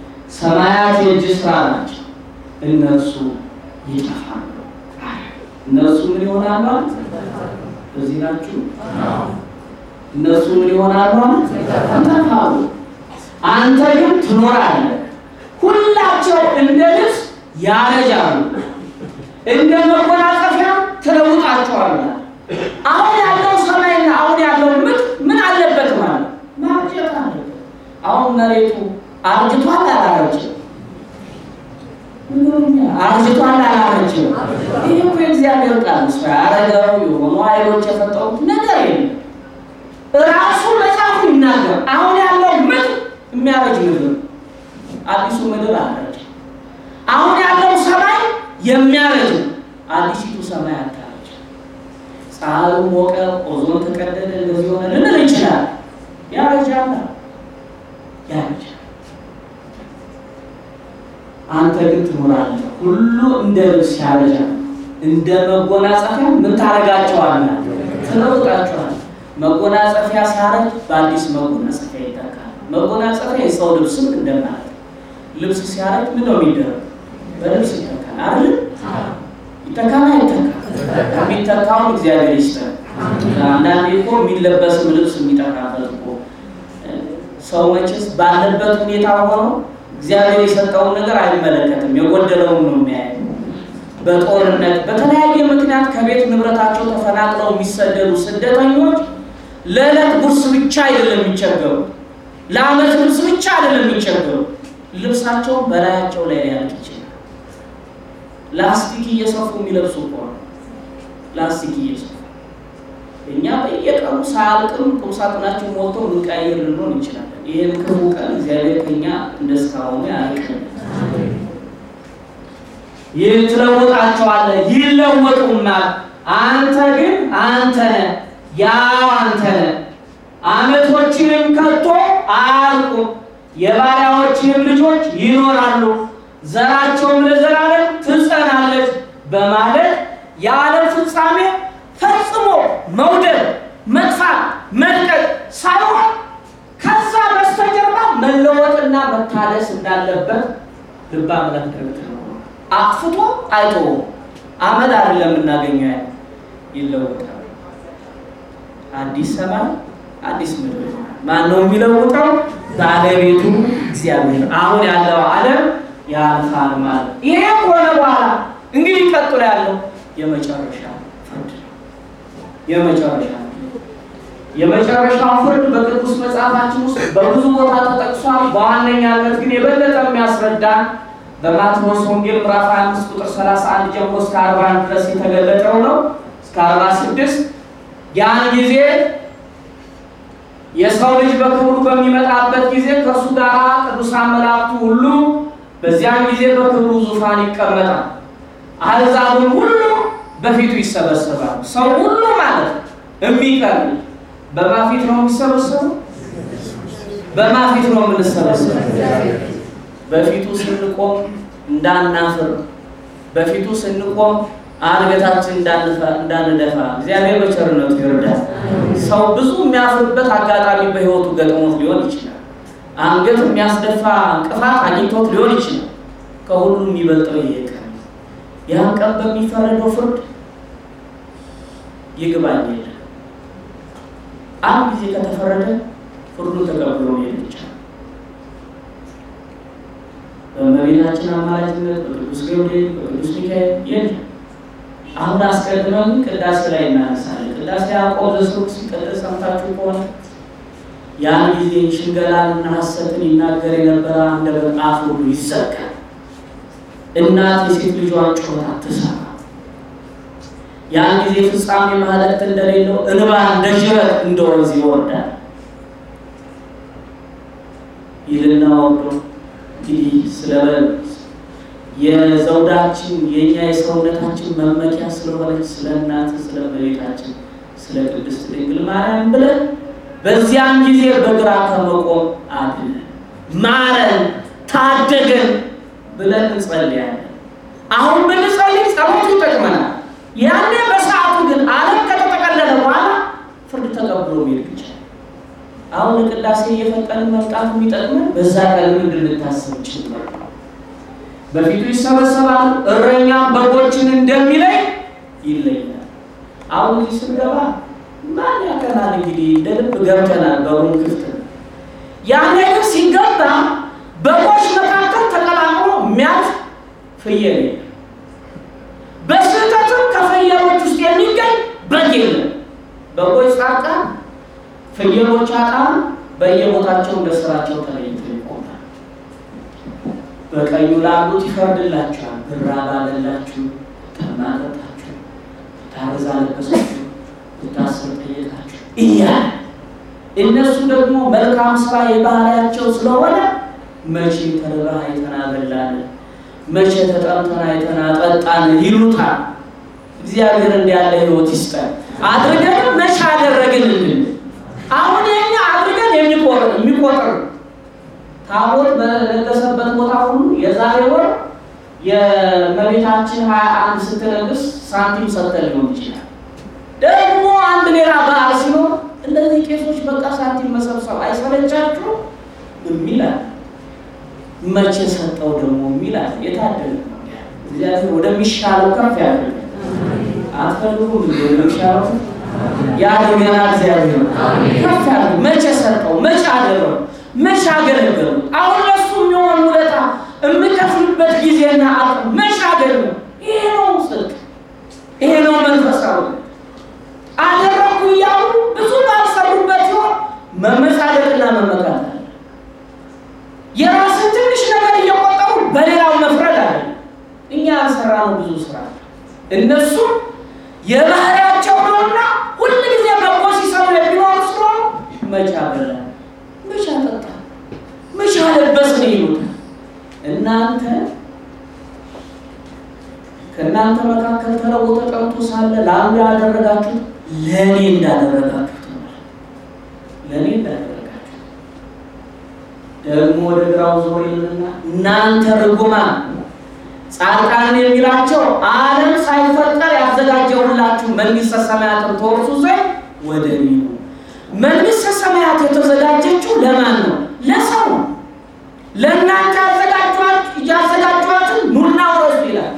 ሰማያት የእጅ ስራ ናቸው፣ እነርሱ ይጠፋሉ። እነርሱ ምን ይሆናሉ? እዚህ ናችሁ። እነርሱ ምን ይሆናሉ? ይጠፋሉ። አንተ ግን ትኖራለህ። ሁላቸው እንደ ልብስ ያረጃሉ፣ እንደ መጎናጸፊያ ትለውጣቸዋለህ። አሁን ያለው ሰማይና አሁን ያለው ምድር ምን አለበት ማለት ማርጀት አለበት። አሁን መሬቱ አርጅቷል አላረጅም? አርጅቷል አላረጅም? ይህ እኮ የእግዚአብሔር ቃል ስ ያረገው የሆኑ ኃይሎች የፈጠሩት ነገር የለም። ራሱ መጽሐፉ ይናገር። አሁን ያለው ምድር የሚያረጅ ምድር፣ አዲሱ ምድር አረጅ። አሁን ያለው ሰማይ የሚያረጅ አዲሲቱ ሰማይ አታረጅ። ፀሐዩ ሞቀ፣ ኦዞን ተቀደደ፣ እንደዚህ ሆነ ልንል እንችላል። ያረጃል፣ ያረጃል። አንተ ግን ትኖራለህ። ሁሉ እንደ ልብስ ያረጃል፣ እንደ መጎናጸፊያ ምን ታረጋቸዋለህ? ትለውጣቸዋለህ። መጎናጸፊያ ሲያረጅ በአዲስ መጎናጸፊያ ይተካል። መጎናጸፊያ የሰው ልብስም እንደማለት ልብስ ሲያረጅ ምን ነው የሚደረግ? በልብስ ይተካል አይደል? ይተካል አይተካል? የሚተካውን እግዚአብሔር ይስጠን። አንዳንዴ እኮ የሚለበስም ልብስ የሚጠቃበት እኮ ሰው መቼስ ባለበት ሁኔታ ሆኖ እግዚአብሔር የሰጠውን ነገር አይመለከትም። የጎደለውን ነው የሚያየው። በጦርነት በተለያየ ምክንያት ከቤት ንብረታቸው ተፈናቅለው የሚሰደዱ ስደተኞች ለዕለት ጉርስ ብቻ አይደለም የሚቸገሩ፣ ለዓመት ልብስ ብቻ አይደለም የሚቸገሩ፣ ልብሳቸውን በላያቸው ላይ ሊያልቅ ይችላል። ላስቲክ እየሰፉ የሚለብሱ እኮ ነው። ላስቲክ እየሰፉ እኛ በየቀኑ ሳያልቅም ቁምሳጥናችን ሞልቶ ምንቀያየር ልንሆን እንችላለን። ይህን ክፉ ቀን እግዚአብሔር ከኛ እንደስካሁኑ ያልቅም። ይህ ትለውጣቸዋለህ፣ ይለወጡማል። አንተ ግን አንተ ነህ፣ ያው አንተ ነህ። ዓመቶችንም ከቶ አያልቁም፣ የባሪያዎችንም ልጆች ይኖራሉ፣ ዘራቸውም ለዘላለም ትጸናለች በማለት የዓለም ፍጻሜ ፈጽሞ መውደድ፣ መጥፋት፣ መልቀቅ ሳይሆን ከዛ በስተጀርባ መለወጥና መታደስ እንዳለበት ልበ አምላክ ደረግ አጥፍቶ አይቶ አመድ አይደለም የምናገኘው ያለ ይለወጣል። አዲስ ሰማይ አዲስ ምድር ማን ነው የሚለውጠው? ባለቤቱ እግዚአብሔር። አሁን ያለው ዓለም ያልፋል ማለት ይሄ ከሆነ በኋላ እንግዲህ ቀጥሎ ያለው የመጨረሻ ፍርድ ነው። የመጨረሻ የመጨረሻው ፍርድ በቅዱስ መጽሐፋችን ውስጥ በብዙ ቦታ ተጠቅሷል። በዋነኛነት ግን የበለጠ የሚያስረዳን በማቴዎስ ወንጌል ምዕራፍ 25 ቁጥር 31 ጀምሮ እስከ 41 ድረስ የተገለጠው ነው። እስከ 46 ያን ጊዜ የሰው ልጅ በክብሩ በሚመጣበት ጊዜ ከእርሱ ጋር ቅዱሳን መላእክቱ ሁሉ በዚያን ጊዜ በክብሩ ዙፋን ይቀመጣል። አሕዛብም ሁሉ በፊቱ ይሰበሰባሉ። ሰው ሁሉ ማለት የሚቀር በማን ፊት ነው የሚሰበሰቡ? በማን ፊት ነው የምንሰበሰቡ? በፊቱ ስንቆም እንዳናፍር፣ በፊቱ ስንቆም አንገታችን እንዳንደፋ እግዚአብሔር በቸርነቱ ይርዳል። ሰው ብዙ የሚያፍርበት አጋጣሚ በሕይወቱ ገጥሞት ሊሆን ይችላል። አንገት የሚያስደፋ እንቅፋት አግኝቶት ሊሆን ይችላል። ከሁሉም የሚበልጠው ይሄ ቀን ያን ቀን በሚፈረደው ፍርድ ይግባኝ የለም። አንድ ጊዜ ከተፈረደ ፍርዱን ተቀብሎ መሄድ ይቻላል። በእመቤታችን አማላጅነት በቅዱስ ገብርኤል በቅዱስ ሚካኤል የለም። አሁን አስቀድመን ቅዳሴ ላይ እናነሳለን። ቅዳሴ ያዕቆብ ዘሥሩግ ሲቀደስ ሰምታችሁ ከሆነ ያን ጊዜ ሽንገላንና ሐሰትን ይናገር የነበረ አንደበት አፍ ሁሉ ይዘጋል። እናት የሴት ልጇን ጩኸት አትሰማ። ያን ጊዜ ፍጻሜ ማህለቅት እንደሌለው እንባ እንደ ጅረት እንደ ወንዝ ይወርዳል ይልና ወርዶ እንግዲህ ስለ የዘውዳችን የእኛ የሰውነታችን መመኪያ ስለሆነች ስለ እናት ስለ እመቤታችን ስለ ቅድስት ድንግል ማርያም ብለን በዚያን ጊዜ በግራ ከመቆም አድነን፣ ማረን፣ ታደገን ብለን እንጸልያለን። አሁን ብንጸልይ ጸሎቱ ይጠቅመናል። ያኔ በሰዓቱ ግን ዓለም ከተጠቀለለ በኋላ ፍርድ ተቀብሎ መሄድ ይቻላል። አሁን ቅዳሴ እየፈጠንን መምጣት የሚጠቅመን በዛ ቀን እንድንታስብ ጭምር ነው። በፊቱ ይሰበሰባሉ፣ እረኛም በጎችን እንደሚለይ ይለያል። አሁን እዚህ ስንገባ ማን ያቀናል? እንግዲህ እንደ ልብ ገብተናል፣ በሩን ክፍት ነው። ያኔ ግን ሲገባ በጎች መካከል ተቀላቅሎ የሚያልፍ ፍየል የለም። በስህተትም ከፍየሎች ውስጥ የሚገኝ በግ የለም። በጎች ጻድቃን፣ ፍየሎች ኃጥአን በየቦታቸው እንደ ስራቸው ተለይተው ይቆማል። በቀኙ ላሉት ይፈርድላችኋል። ብራብ አበላችሁ፣ ጠማ አጠጣችሁ፣ ታርዛ አለበሳችሁ፣ ብታስር ጠየቃችሁ እያለ እነሱ ደግሞ መልካም ስራ የባህሪያቸው ስለሆነ መቼ ተርበህ አይተን አበላን፣ መቼ ተጠምተን አይተን አጠጣን ይሉታል። እግዚአብሔር እንዲያለ ሕይወት ይስጠን። አድርገን መቼ አደረግንልን? አሁን የኛ አድርገን የሚቆጥር የሚቆጥር ታቦት በነገሰበት ቦታ ሁሉ የዛሬ ወር የእመቤታችን ሀያ አንድ ስትነግስ ሳንቲም ሰጥተን ሊሆን ይችላል። ደግሞ አንድ ሌላ በዓል ሲኖር እነዚህ ቄሶች በቃ ሳንቲም መሰብሰብ አይሰለቻችሁ የሚላል መቼ ሰጠው ደግሞ የሚላል የታደለ ነው። እግዚአብሔር ወደሚሻለው ከፍ ያደርግ አትፈልጉም እንዲ ወደሚሻለው ያድርገና እግዚአብሔር ከፍ ያደርግ መቼ ሰጠው መቼ አደረው መቼ አገለገሉ አሁን ለሱ የሚሆን ውለታ የምከፍልበት ጊዜና አቅም መቼ አገኘሁ ይሄ ነው ይሄ ነው መንፈሳዊ አደረኩ እያሉ ብዙ ባልሰሩበት ሲሆን መመጻደቅና መመካት አለ። የራስን ትንሽ ነገር እየቆጠሩ በሌላው መፍረድ አለ። እኛ ያልሰራነው ብዙ ስራ አለ። እነሱ የባህሪያቸው ነውና ሁል ጊዜ በጎ ሲሰሩ የሚኖሩ ስለሆኑ መቻ በላ መቻ ጠጣ መቻ ለበስን ይሉታል። እናንተ ከእናንተ መካከል ተለውጦ ተቀምጦ ሳለ ለአንዱ ያደረጋችሁት ለእኔ እንዳደረጋችሁት ነው። ለእኔ እንዳደረጋችሁት ደግሞ ወደ ግራው ዞር ይልና እናንተ ርጉማን ጻድቃን የሚላቸው ዓለም ሳይፈጠር ያዘጋጀሁላችሁ መንግሥተ ሰማያትን ተወርሱ ዘንድ ወደ እኔ ነው። መንግሥተ ሰማያት የተዘጋጀችው ለማን ነው? ለሰው ነው። ለእናንተ ያዘጋጇትን ኑና ውረሱ ይላል።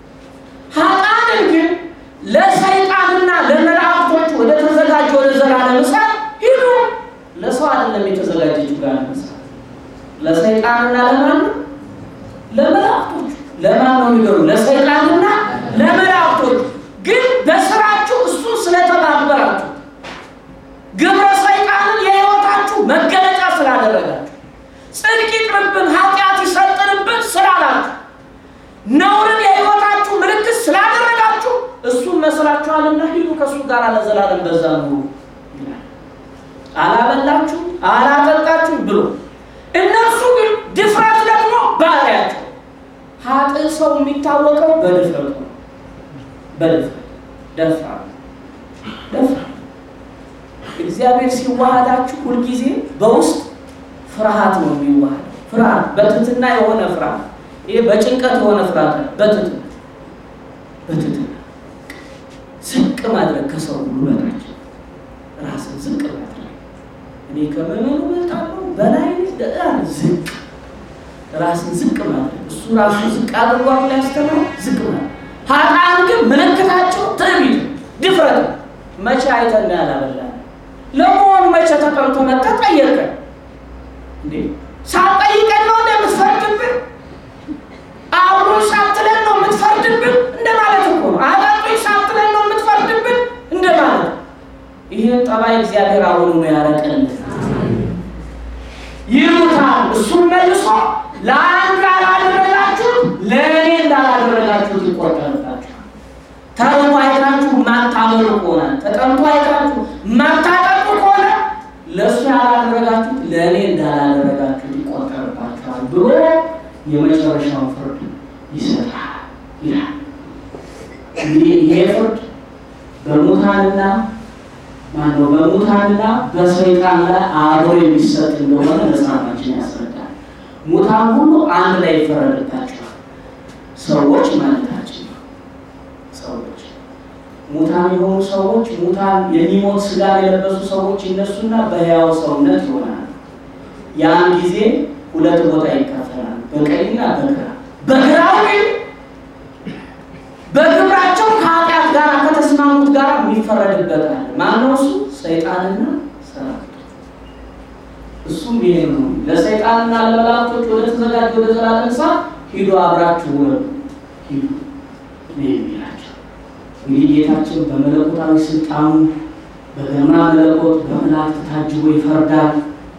ኃጥአንን ግን ለሰይጣንና ለመላእክቶች ወደ ተዘጋጀ ወደ ዘላለም እሳት ሂዱ። ለሰው አይደለም የተዘጋጀችው ጋር እሳት ለሰይጣንና ለማን ነው? ለመላእክቶች። ለማን ነው የሚገሩ? ለሰይጣንና ለመላእክቶች። ግን በስራችሁ እሱ ስለተባበራችሁ ግብረ ሰይጣንን የሕይወታችሁ መገለጫ ስላደረጋችሁ ጽድቅ ይቅርብን ኃጢአት ይሰጥንብን ስላላችሁ ነውርን የሕይወታችሁ ምልክት ስላደረጋችሁ እሱን መስላችኋልና ሂዱ ከእሱ ጋር ለዘላለም በዛ ኑሩ ይላል። አላበላችሁ አላጠጣችሁ ብሎ እነሱ ግን ድፍረት ደግሞ ባህሪያቸው ኃጥእ ሰው የሚታወቀው በድፍረቱ ነው። በድፍረት ደፍራ ደፍራ እግዚአብሔር ሲዋሃዳችሁ ሁልጊዜ በውስጥ ፍርሃት ነው የሚዋሃደው። ፍርሃት በትትና የሆነ ፍርሃት፣ ይሄ በጭንቀት የሆነ ፍርሃት ነው። በትትና በትትና ዝቅ ማድረግ ከሰው ሁሉ በታች ራስን ዝቅ ማድረግ እኔ ከመመኑ በልጣለሁ በላይ ዳር ዝቅ ራስን ዝቅ ማድረግ እሱ ራሱን ዝቅ አድርጓል ላይ ያስተምረው ዝቅ ማድረግ። ኃጥአን ግን ምልክታቸው ትዕቢት፣ ድፍረት መቼ አይተን ያላበላ ለመሆኑ መቼ ተቀምጦ መጣ ጠየቀን እንዴ? ሳትጠይቀን ነው እንደምትፈርድብን? አብሮ ሳትለን ነው የምትፈርድብን እንደማለት እኮ ነው። አጠጡኝ ሳትለን ነው የምትፈርድብን እንደማለት። ይህን ጠባይ እግዚአብሔር አሁኑ ነው ያረቀልን። ይሉታል። እሱም መልሶ ለአንዱ ያላደረጋችሁት ለእኔ እንዳላደረጋችሁት ይቆጠርባችኋል። ተርቦ አይታችሁ የማታበሉ ከሆነ ተጠምቶ አይታችሁ የማታጠጡ ከሆነ ለእሱ ያላደረጋችሁት ለእኔ እንዳላደረጋችሁት ይቆጠርባችኋል ብሎ የመጨረሻውን ፍርድ ይሰጣል ይላል። እንግዲህ ይሄ ፍርድ በሙታንና ማነው በሙታንና በሰይጣን ላይ አብሮ የሚሰጥ እንደሆነ መጽሐፋችን ያስረዳል። ሙታን ሁሉ አንድ ላይ ይፈረድባቸዋል። ሰዎች ማለታችን ነው። ሰዎች ሙታን የሆኑ ሰዎች ሙታን የሚሞት ስጋ የለበሱ ሰዎች ይነሱና በሕያው ሰውነት ይሆናል። ያን ጊዜ ሁለት ቦታ ይካፈላል፣ በቀኝና በግራ። በግራው ግን በግብራቸው ከኃጢአት ጋር ከተስማሙት ጋር የሚፈረድበታል። ማነው እሱ? ሰይጣንና ሰራዊቱ። እሱም ይሄ ነው። ለሰይጣንና ለመላእክቶች ወደ ተዘጋጀ ወደ ዘላለም እሳት ሂዱ፣ አብራችሁ ውረዱ፣ ሂዱ ነው የሚላቸው። እንግዲህ ጌታችን በመለኮታዊ ስልጣኑ በግርማ መለኮት በመላእክት ታጅቦ ይፈርዳል።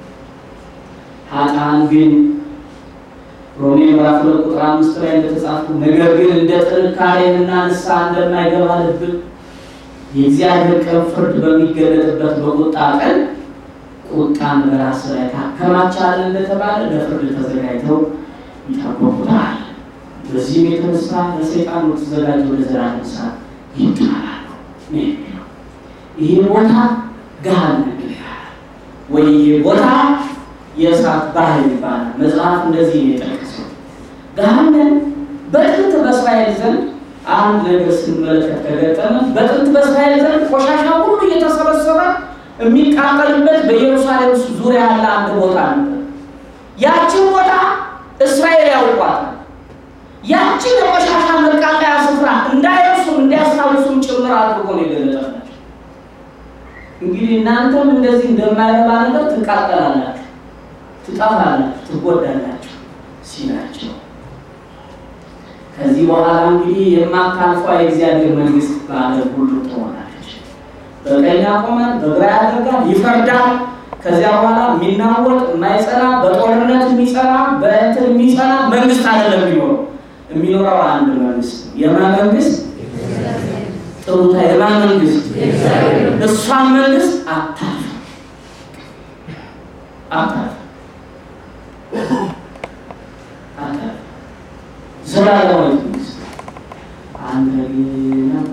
ኃጥአን ግን ሮሜ ምዕራፍ ሁለት ቁጥር አምስት ላይ እንደተጻፉ ነገር ግን እንደ ጥንካሬንና ንስሐ እንደማይገባ ልብ የእግዚአብሔር ቀን ፍርድ በሚገለጥበት በቁጣ ቀን ቁጣን በራስ ላይ ታከማቻለህ እንደተባለ ለፍርድ ተዘጋጅተው ይጠብቁታል። በዚህም የተነሳ ለሰይጣን ተዘጋጅ ወደ ዘላለም እሳት ይጣላሉ ነው የሚለው። ይሄ ቦታ ገሃነም ይባላል ወይ ይሄ ቦታ የእሳት ባህር ይባላል። መጽሐፍ እንደዚህ ነው የጠቀሰው። ገሃነም በጥንት በእስራኤል ዘንድ አንድ ነገር ስንመለከት ከገጠመ በጥንት በእስራኤል ዘንድ ቆሻሻ ሁሉ እየተሰበሰበ የሚቃጠልበት በኢየሩሳሌም ዙሪያ ያለ አንድ ቦታ ነበር። ያችን ቦታ እስራኤል ያውቋታል። ያችን የቆሻሻ መቃጠያ ስፍራ እንዳይረሱም እንዲያስታውሱም ጭምር አድርጎ ነው የገለጠላቸው። እንግዲህ እናንተም እንደዚህ እንደማይረባ ነገር ትቃጠላላችሁ ትጠፋላችሁ፣ ትጎዳላችሁ ሲላቸው ከዚህ በኋላ እንግዲህ የማታልፈው የእግዚአብሔር መንግስት በዓለም ሁሉ ትሆናለች። በቀኝ ያቆማል፣ በግራ ያደርጋል፣ ይፈርዳል። ከዚያ በኋላ የሚናወጥ የማይጸና በጦርነት የሚጸና በእንትን የሚጸና መንግስት አይደለም የሚኖረው የሚኖረው አንድ መንግስት የማን መንግስት ጥሩታ የማን መንግስት እሷን መንግስት አታልፍ አታልፍ አታልፍ ዘላለማዊ መንግስት አንተ ግን አንተ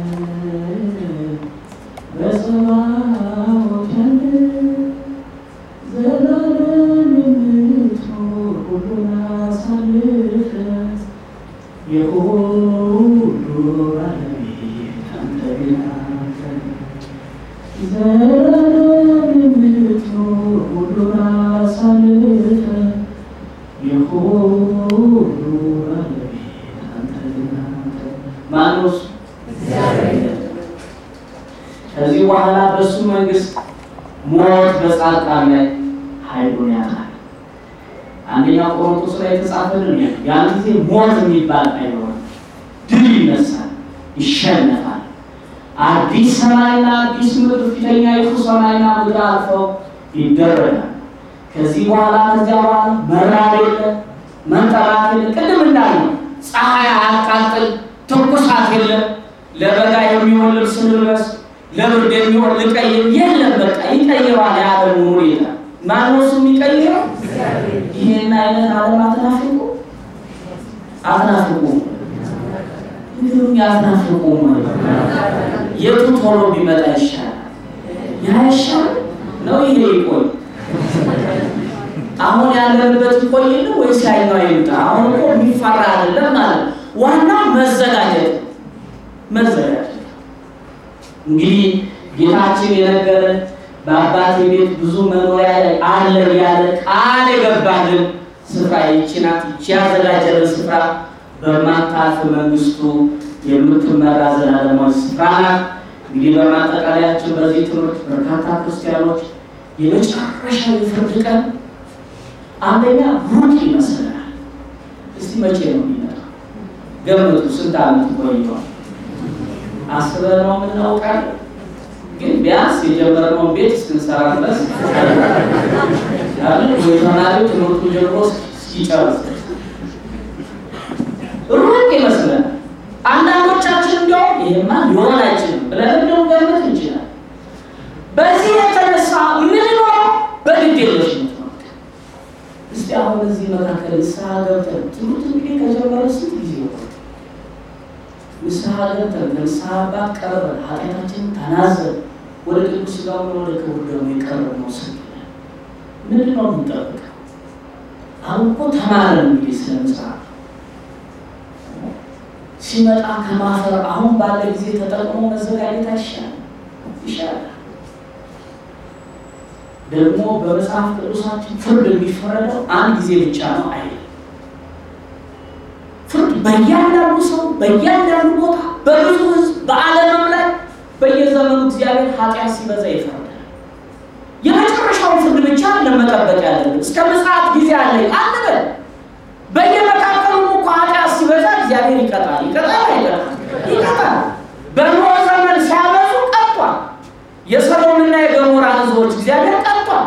በጸባዖት ያለ ዘላለም የምትኖር ሁሉን አሳልፈህ የሁሉ ባለቤት አንተ ግን አንተ ዘላለም የምትኖር ሁሉን አሳልፈህ የሁሉ ባለቤት አንተ ግን አንተ ማነው እሱ? ከዚህ በኋላ በእሱ መንግስት ሞት በጻድቃን ላይ ኃይሉን ያጣል። አንደኛ ቆሮንቶስ ላይ የተጻፈልን ያ ያን ጊዜ ሞት የሚባል አይኖርም። ድል ይነሳል፣ ይሸነፋል። አዲስ ሰማይና አዲስ ምድር ፊተኛ ይቱ ሰማይና ምድር አልፈው ይደረጋል። ከዚህ በኋላ ከዚያ በኋላ መራብ የለ፣ መንጠራት የለ። ቅድም እንዳልነው ፀሐይ አያቃጥል፣ ትኩሳት የለ። ለበጋ የሚሆን ልብስ ልልበስ፣ ለብርድ የሚሆን ልቀይር የለም። በቃ ይቀይረዋል የዓለም ሁኔታ። ማነው እሱ የሚቀይረው? ይህን አይነት ዓለም አትናፍቁ አትናፍቁ እንዲሁም ያትናፍቁ የቱ ቶሎ ቢመጣ ይሻላል? ያ ይሻል ነው ይሄ ይቆይ? አሁን ያለንበት ይቆይል ወይስ ያኛው ይምጣ? አሁን እኮ የሚፈራ አይደለም ማለት ነው። ዋናው መዘጋጀት መዘጋጀት። እንግዲህ ጌታችን የነገረን በአባቴ ቤት ብዙ መኖሪያ አለ ያለ ቃል የገባልን ስፍራ ይህች ናት። ይህች ያዘጋጀልን ስፍራ በማታልፍ መንግስቱ የምትመራ ዘላለማዊ ስፍራ ናት። እንግዲህ በማጠቃለያችን በዚህ ትምህርት በርካታ ክርስቲያኖች የመጨረሻው የፍርድ ቀን አንደኛ ሩቅ ይመስለናል። እስቲ መቼ ነው የሚመጣው? ገምቱ። ስንት ዓመት ቆይቷል? አስበነው የምናውቃለን ግን ቢያንስ የጀመርነውን ቤት እስክንሰራ ድረስ ያለ ወይ ተማሪው ትምህርቱ ጀምሮ እስኪጨርስ ሩቅ ይመስለናል። አንዳንዶቻችን እንዲያውም ይሄማ ሊሆን አይችልም ብለን እንደው ገምት እንችላለን። በዚህ የተነሳ የምንኖረው በግድ የለሽነት ነው። እስቲ አሁን እዚህ መካከል ንስሐ ገብተን ትምህርት እንግዲህ ከጀመረ ስንት ጊዜ ሆነ? ንስሐ ገብተን ከንስሐ አባት ቀርበን ኃጢአታችንን ተናዘን ወደ ቅዱስ ሥጋውና ወደ ክቡር ደሙ የቀረብነው ስንት ነን? ምንድን ነው የምንጠብቀው? አሁን እኮ ተማረን እንግዲህ ስለ መጽሐፍ ሲመጣ ከማፈር አሁን ባለ ጊዜ ተጠቅሞ መዘጋጀት አይሻልም? ይሻላል። ደግሞ በመጽሐፍ ቅዱሳችን ፍርድ የሚፈረደው አንድ ጊዜ ብቻ ነው አይደል? ፍርድ በእያንዳንዱ ሰው በእያንዳንዱ ቦታ በብዙ ሕዝብ በዓለምም ላይ በየዘመኑ እግዚአብሔር ኃጢአት ሲበዛ ይፈርዳል። የመጨረሻውን ፍርድ ብቻ ለመጠበቅ ያለን እስከ ምጽአት ጊዜ አለኝ አንበል። በየመካከሉም እኮ ኃጢአት ሲበዛ እግዚአብሔር ይቀጣል። ይቀጣል አይቀጣል? ይቀጣል። በኖህ ዘመን ሲያበዙ ቀጥቷል። የሰዶምና የገሞራ ሕዝቦች እግዚአብሔር ቀጥቷል።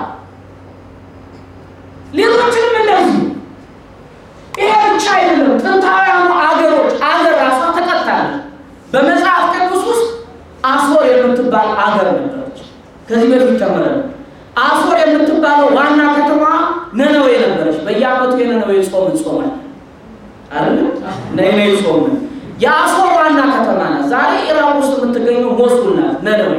ሌሎችንም እንደዚሁ። ይሄ ብቻ አይደለም። ጥንታውያኑ አገሮች አገር ራሷ ተቀጣለች። በመጽሐፍ ቅዱስ ውስጥ አሶር የምትባል አገር ነበረች። ከዚህ በፊት ተምረን አሶር የምትባለው ዋና ከተማ ነነዌ ነበረች። በየዓመቱ የነነዌ ጾም እንጾማለን አይደል? ነነዌ ጾም የአሶር ዋና ከተማ ናት። ዛሬ ኢራቅ ውስጥ የምትገኘው ሞሱል ናት ነነዌ።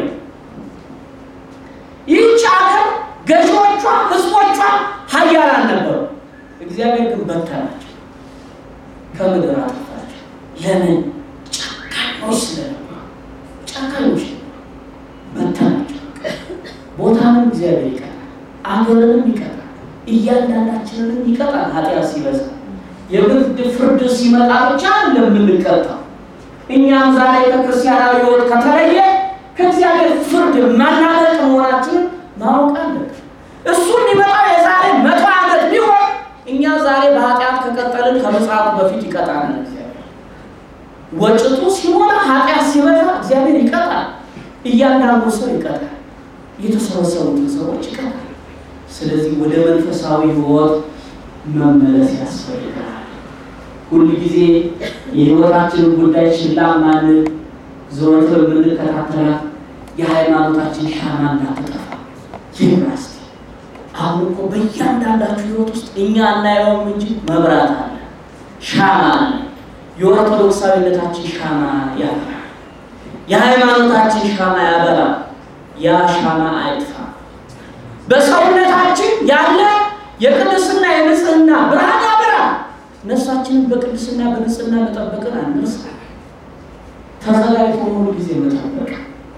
ይህች ሀገር ገዢዎቿ፣ ህዝቦቿ ሀያላን ነበሩ። እግዚአብሔር ግን በተናቸው፣ ከምድር አጠፋቸው። ለምን? ጨካኞች ስለነበሩ፣ ጨካኞች በተናቸው። ቦታንም እግዚአብሔር ይቀጣል፣ አገርንም ይቀጣል፣ እያንዳንዳችንንም ይቀጣል። ኃጢአት ሲበዛ የግድ ፍርድ ሲመጣ ብቻ ለምንቀጣው እኛም ዛሬ ከክርስቲያናዊ ሕይወት ከተለየ ከእግዚአብሔር ፍርድ ማናለቅ መሆናችንን ማወቅ አለብን። እሱ የሚመጣው የዛሬ መቶ ዓመት ቢሆን እኛ ዛሬ በኃጢአት ከቀጠልን ከመጽሐፉ በፊት ይቀጣናል እግዚአብሔር። ወጭቱ ሲሞላ ኃጢአት ሲበዛ እግዚአብሔር ይቀጣል። እያንዳንዱ ሰው ይቀጣል። የተሰበሰቡትን ሰዎች ይቀጣል። ስለዚህ ወደ መንፈሳዊ ሕይወት መመለስ ያስፈልጋል። ሁል ጊዜ የሕይወታችንን ጉዳይ ችላ ማንን ዘወትር የምንከታተላት የሃይማኖታችን ሻማ እንዳትጠፋ ይብራስ አሁን እኮ በእያንዳንዳችሁ ሕይወት ውስጥ እኛ እናየውም እንጂ መብራት አለ፣ ሻማ አለ። የኦርቶዶክሳዊነታችን ሻማ ያበራል። የሃይማኖታችን ሻማ ያበራል። ያ ሻማ አይጥፋ። በሰውነታችን ያለ የቅድስና የንጽህና ብርሃን ያበራል። ነፍሳችንን በቅድስና በንጽህና መጠበቅን አንርሳ። ተዘጋጅቶ ሙሉ ጊዜ መጠበቅ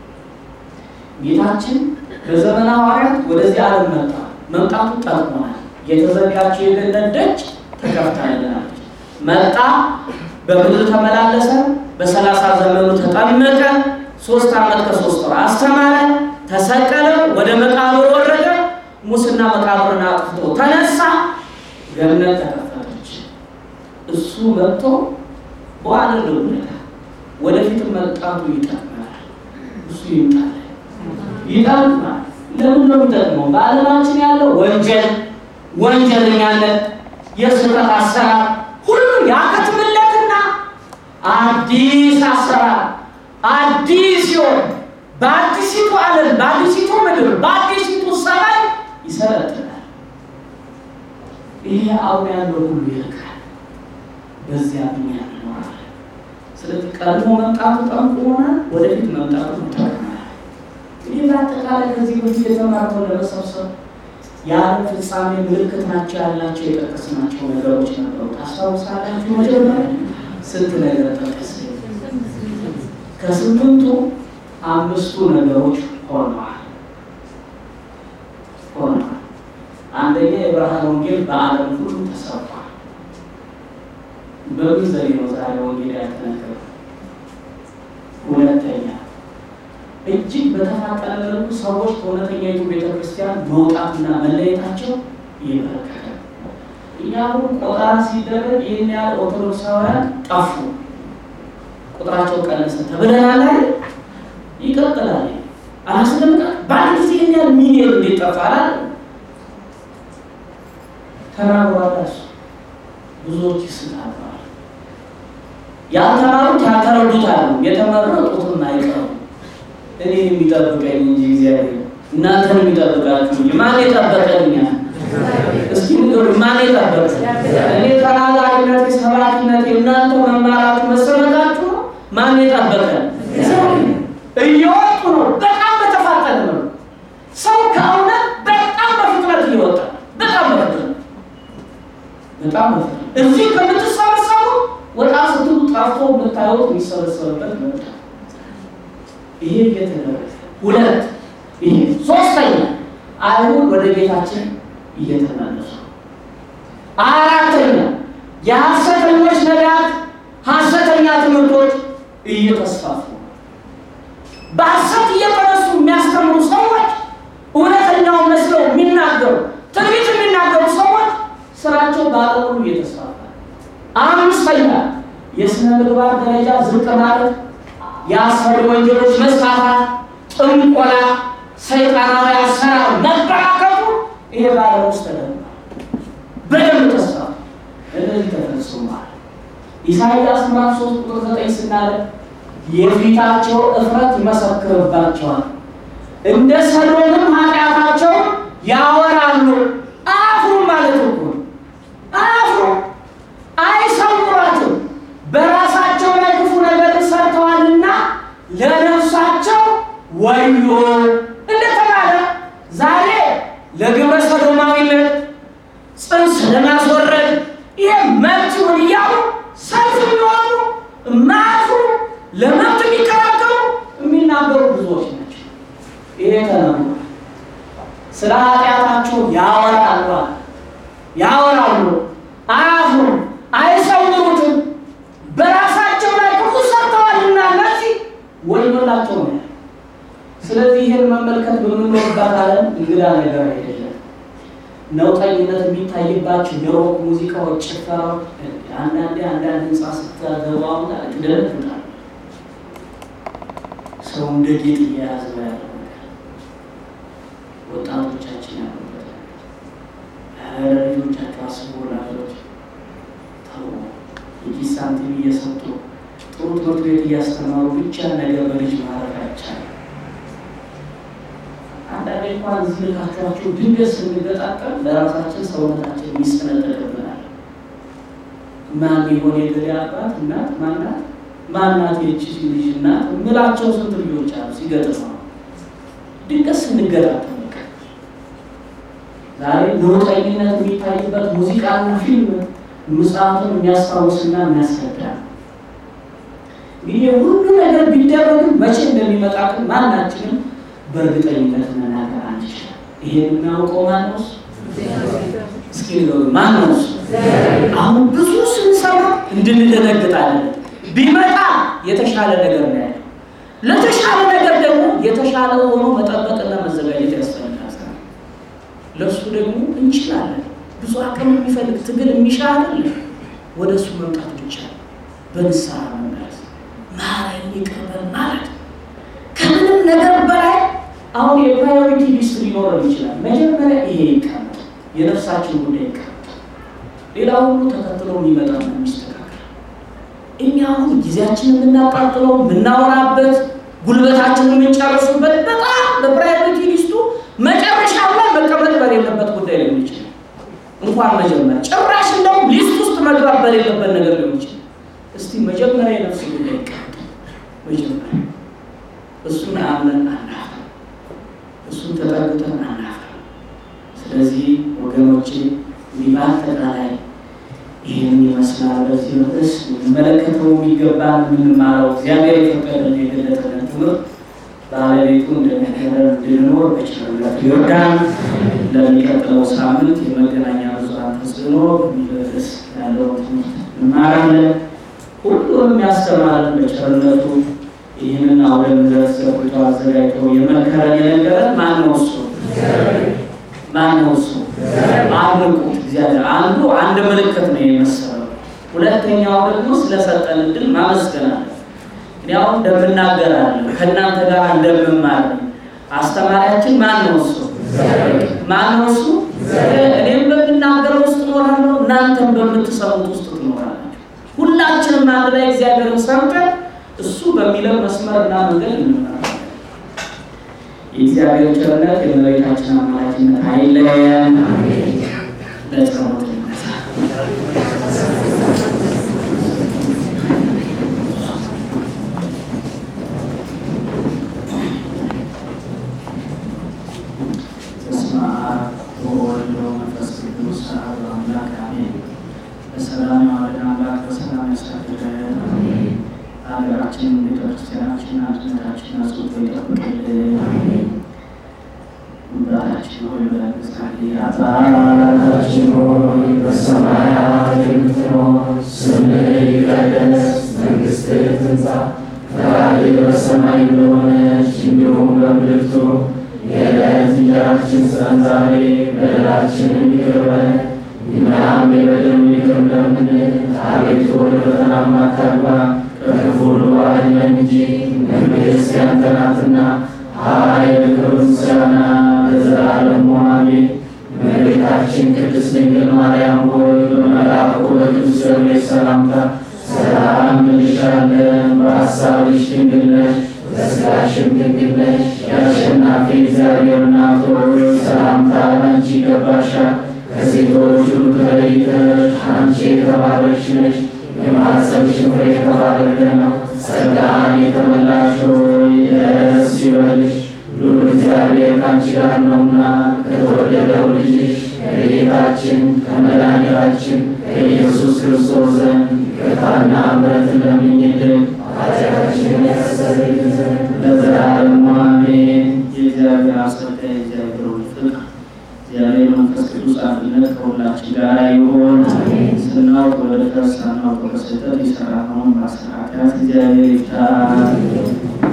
ጌታችን በዘመነ ሐዋርያት ወደዚህ ዓለም መጣ። መምጣቱ ጠቅሞናል። የተዘጋችው የገነት ደጅ ተከፍታልናለች። መጣ፣ በምድር ተመላለሰ፣ በሰላሳ ዘመኑ ተጠመቀ፣ ሶስት ዓመት ከሶስት ወር አስተማረ፣ ተሰቀለ፣ ወደ መቃብር ወረደ፣ ሙስና መቃብርን አጥፍቶ ተነሳ፣ ገነት ተከፈተች። እሱ መጥቶ በአደረጉለታ ወደፊትም መምጣቱ ይጠቅመናል። እሱ ይምጣል ይጠቅማል። ለምን ነው የሚጠቅመው? በዓለማችን ያለው ወንጀል፣ ወንጀለኛነት፣ የስህተት አሰራር ሁሉም ያከትምለትና አዲስ አሰራር አዲስ ሲሆን በአዲሲቱ ዓለም በአዲሲቱ ምድር በአዲሲቱ ሰማይ ይሰለጥናል። ይሄ አሁን ያለው ሁሉ ይርቃል። በዚያ ብኛ እንኖራለን። ስለዚህ ቀድሞ መምጣቱ ጠንቁሆናል፣ ወደፊት መምጣቱ ይጠቅማል። ይህ በአጠቃላይ ከዚህ በፊት የተማርነው ለመሰብሰብ የዓለም ፍጻሜ ምልክት ናቸው ያላቸው የጠቀስናቸው ነገሮች ነበሩ። ታስታውሳላችሁ? መጀመሪያ ስንት ነገር ጠቀስ? ከስምንቱ አምስቱ ነገሮች ሆነዋል ሆነዋል። አንደኛ የብርሃን ወንጌል በዓለም ሁሉ ተሰብኳል። በምን ዘዴ ነው ዛሬ ወንጌል ያልተነገረው? ሁለተኛ እጅግ በተፋጠነ መልኩ ሰዎች ከእውነተኛይቱ ቤተ ክርስቲያን መውጣትና መለየታቸው ይመለከታል። እኛ አሁን ቆጠራ ሲደረግ ይህን ያህል ኦርቶዶክሳውያን ጠፉ፣ ቁጥራቸው ቀነሰ ተብለናል አይደል? ይቀጥላል። አላስደምቃ በአንድ ጊዜ ይህን ያህል ሚሊዮን እንዴት ጠፋ አላል ተናግሯል። ብዙዎች ይስታሉ። ያልተማሩት ያልተረዱታል፣ የተመረጡትም አይቀሩም። እኔ የሚጠብቀኝ እንጂ እግዚአብሔር እናንተን የሚጠብቃችሁ እንጂ ማን የጠበቀኛል? እስኪ ንገሩ፣ ማን የጠበቀ? እኔ ተናጋሪነት፣ ሰባኪነት፣ የእናንተ መማራቱ መሰመታችሁ ነው። ማን የጠበቀ? እየወጡ ነው። በጣም በተፋጠነ ነው። ሰው ከእውነት በጣም በፍጥነት እየወጣ በጣም በፍጥነት በጣም በፍጥነት እዚህ ከምትሰበሰቡ ወጣ ስትሉ ጠፍቶ የምታዩት የሚሰበሰብበት መጣ። ይሄ እየተደረገ ሁለት ይሄ ሶስተኛ አይሁድ ወደ ጌታችን እየተመለሱ አራተኛ የሐሰተኞች ነቢያት ሐሰተኛ ትምህርቶች እየተስፋፉ በሐሰት እየተነሱ የሚያስተምሩ ሰዎች እውነተኛውን መስለው የሚናገሩ ትንቢት የሚናገሩ ሰዎች ስራቸው በዓለም ሁሉ እየተስፋፋ አምስተኛ የስነ ምግባር ደረጃ ዝቅ ማለት የአስፈሪ ወንጀሎች መስፋፋት፣ ጥንቆላ፣ ሰይጣናዊ አሰራር መበራከቱ ይሄ በዓለም ውስጥ ተደርጓል። በደንብ ተስፋፋ። እነዚህ ተፈጽሟል። ኢሳይያስ ምዕራፍ ሶስት ቁጥር ዘጠኝ ስናለ የፊታቸው እፍረት ይመሰክርባቸዋል፣ እንደ ሰዶምም ኃጢአታቸው ያወራሉ። አፍሩ ማለት እኮ አፍሩ፣ አይሰውሯትም በራሳቸው ላይ ክፉ ነገር ሰርተዋልና ለነፍሳቸው ወዮ እንደተባለ ዛሬ ለግብረ ሰዶማዊነት ጽንስ ለማስወረድ ይሄ መብት ይሁን እያሉ ሰልፍ የሚወጡ የማያፍሩ ለመብት የሚከራከሩ የሚናገሩ ብዙዎች ናቸው። ይሄ ተነግሯል። ስለ ኃጢአታቸው ያወራሉ ያወራሉ፣ አያፍሩም፣ አይሰውሩትም በራሳቸው ላይ ክፉ ሰርተዋልና እነዚህ ወዮላቸው ነው። ስለዚህ ይህን መመልከት በምንኖርባት ዓለም እንግዳ ነገር አይደለም። ነውጠኝነት የሚታይባቸው የሮክ ሙዚቃዎች፣ ጭፈራዎች አንዳንዴ አንዳንድ ህንፃ ስትገባውና ትደነግጣል። ሰው እንደ ጌጥ እየያዘ ያለው ነገር ወጣቶቻችን ያሉበት ለልጆቻቸው አስቡ። ወላጆች ተው የኪስ ሳንቲም እየሰጡ ጥሩ ትምህርት ቤት እያስተማሩ ብቻ ነገር በልጅ ማረፍ አይቻልም። አንዳንዴ እንኳን እዚህ ልካቸኋቸው ድንገት ስንገጣጠም ለራሳችን ሰውነታችን የሚሰነጠቅብናል። ማን የሆነ የገሌ አባት እናት ማናት ማናት የቺ ልጅ እናት ምላቸው ስንት ልጆች አሉ ሲገጥም ነው ድንገት ስንገጣጠም ዛሬ ነውጠኝነት የሚታይበት ሙዚቃና ፊልም ምጽአቱን የሚያስታውስና የሚያስረዳ እንግዲህ ሁሉ ነገር ቢደረግም መቼ እንደሚመጣ ግን ማናችንም በእርግጠኝነት መናገር አንችልም። ይሄን የሚያውቀው ማነው? እስኪ ማነው? አሁን ብዙ ስንሰማ እንድንደነግጣለን። ቢመጣ የተሻለ ነገር ነው ያለው። ለተሻለ ነገር ደግሞ የተሻለ ሆኖ መጠበቅና መዘጋጀት ያስፈልጋል። ለእሱ ደግሞ እንችላለን። ብዙ አቅም የሚፈልግ ትግል የሚሻ አይደለም። ወደ እሱ መምጣት ብቻ በንስሐ መመለስ፣ ማረኝ ይቅር በል ማለት ከምንም ነገር በላይ አሁን የፕራዮሪቲ ሊስት ሊኖረን ይችላል። መጀመሪያ ይሄ ይቀመጥ፣ የነፍሳችን ጉዳይ ይቀመጥ። ሌላ ሁሉ ተከትሎ የሚመጣ ነው የሚስተካከል። እኛ አሁን ጊዜያችን የምናቃጥለው የምናወራበት፣ ጉልበታችን የምንጨርሱበት በጣም በፕራዮሪቲ ሊስቱ መጨረሻ ላይ መቀመጥ በሌለበት ጉዳይ ሊሆን ይችላል። እንኳን መጀመሪያ ጭራሽ እንደውም ሊስት ውስጥ መግባት በሌለበት ነገር ሊሆን ይችላል። እስቲ መጀመሪያ የነፍስ ጉዳይ ይቀመጥ። መጀመሪያ እሱን አምነን አናፍ እሱን ተጠግተን አናፍ። ስለዚህ ወገኖቼ እንዲህ በአጠቃላይ ይህን ይመስላል። በዚህ ርዕስ የምንመለከተው የሚገባን የምንማረው እግዚአብሔር የፈቀደን የገለጠልን ትምህርት ባለቤቱ እንደነገረን እንድንኖር በቸርነቱ ይርዳን። ለሚቀጥለው ሳምንት የመገናኛ ብዙኃን ተጽዕኖ በሚል ርዕስ ያለው ትምህርት እንማራለን። ሁሉንም ያስተማረን በቸርነቱ ይህንን አውደ ምሕረት ዘርግቶ አዘጋጅቶ የመከረን የነገረን ማን ነው? እሱ ማን ነው? እሱ አድንቁት እግዚአብሔር። አንዱ አንድ ምልክት ነው የመሰለው። ሁለተኛው ደግሞ ስለሰጠን እድል ማመስገናለን። እኔ አሁን እንደምናገራለን ከእናንተ ጋር እንደምማር አስተማሪያችን ማን ነው? እሱ ማን ነው? እሱ እኔም በምናገረው ውስጥ እኖራለሁ፣ እናንተም በምትሰሙት ውስጥ ትኖራላችሁ። ሁላችንም አንድ ላይ እግዚአብሔርን ሰምተን እሱ በሚለው መስመርና መንገድ እንመራለን። የእግዚአብሔር ቸርነት የእመቤታችን አማላጅነት አይለየን። ለጸሎት ይነሳ። በስመ አብ ወወልድ ወመንፈስ ቅዱስ አሐዱ አምላክ አሜን። በሰላም የዋለን አምላክ በሰላም ያሳድረን። ሀገራችን ቤተክርስቲያናችን አንድነታችን አጽንቶ ይጠብቅልን። አባታችን ሆይ ብለን እንጸልይ። አባታችን ሆይ በሰማያት የምትኖር ስምህ ይቀደስ፣ መንግሥትህ ትምጣ፣ ፈቃድህ በሰማይ እንደሆነች እንዲሁም በምድር ትሁን። የዕለት እንጀራችንን ስጠን ዛሬ፣ በደላችንን ይቅር በለን እኛም የበደሉንን ይቅር እንደምንል፣ አቤቱ ወደ ፈተና አታግባን ከክፉ ሁሉ አድነን እንጂ መንግሥት ያንተ ናትና ኃይል፣ ክብር፣ ምስጋና ለዘላለሙ አሜን። እመቤታችን ቅድስት ድንግል ማርያም ሆይ በመልአኩ በቅዱስ ገብርኤል ሰላምታ ሰላም እንልሻለን። በሐሳብሽ ድንግል ነሽ፣ በሥጋሽም ድንግል ነሽ። የአሸናፊ እግዚአብሔር እናት ሆይ ሰላምታ አንቺ ይገባሻል። ከሴቶች ሁሉ ተለይተሽ አንቺ የተባረክሽ ነሽ። የማኅፀንሽ ፍሬ የተባረከ ነው። ጸጋን የተመላሽ ሆይ ደስ ይበልሽ፣ ሉል እግዚአብሔር ከአንቺ ጋር ነውና ከተወደደው ልጅሽ ከጌታችን ከመድኃኒታችን ከኢየሱስ ክርስቶስ ዘንድ ይቅርታና ምሕረትን ለምኝልን ኃጢአታችንን ያስተሰርይልን ዘንድ ለዘላለሙ አሜን። የእግዚአብሔር አስረዳ የእግዚአብሔር ወልድ ፍቅር እግዚአብሔር መንፈስ ቅዱስ አንድነት ከሁላችን ጋር ይሁን። ስናውቅ በድፍረት ሳናውቅ በስህተት የሰራነውን ማስተካከል እግዚአብሔር ይፍታ።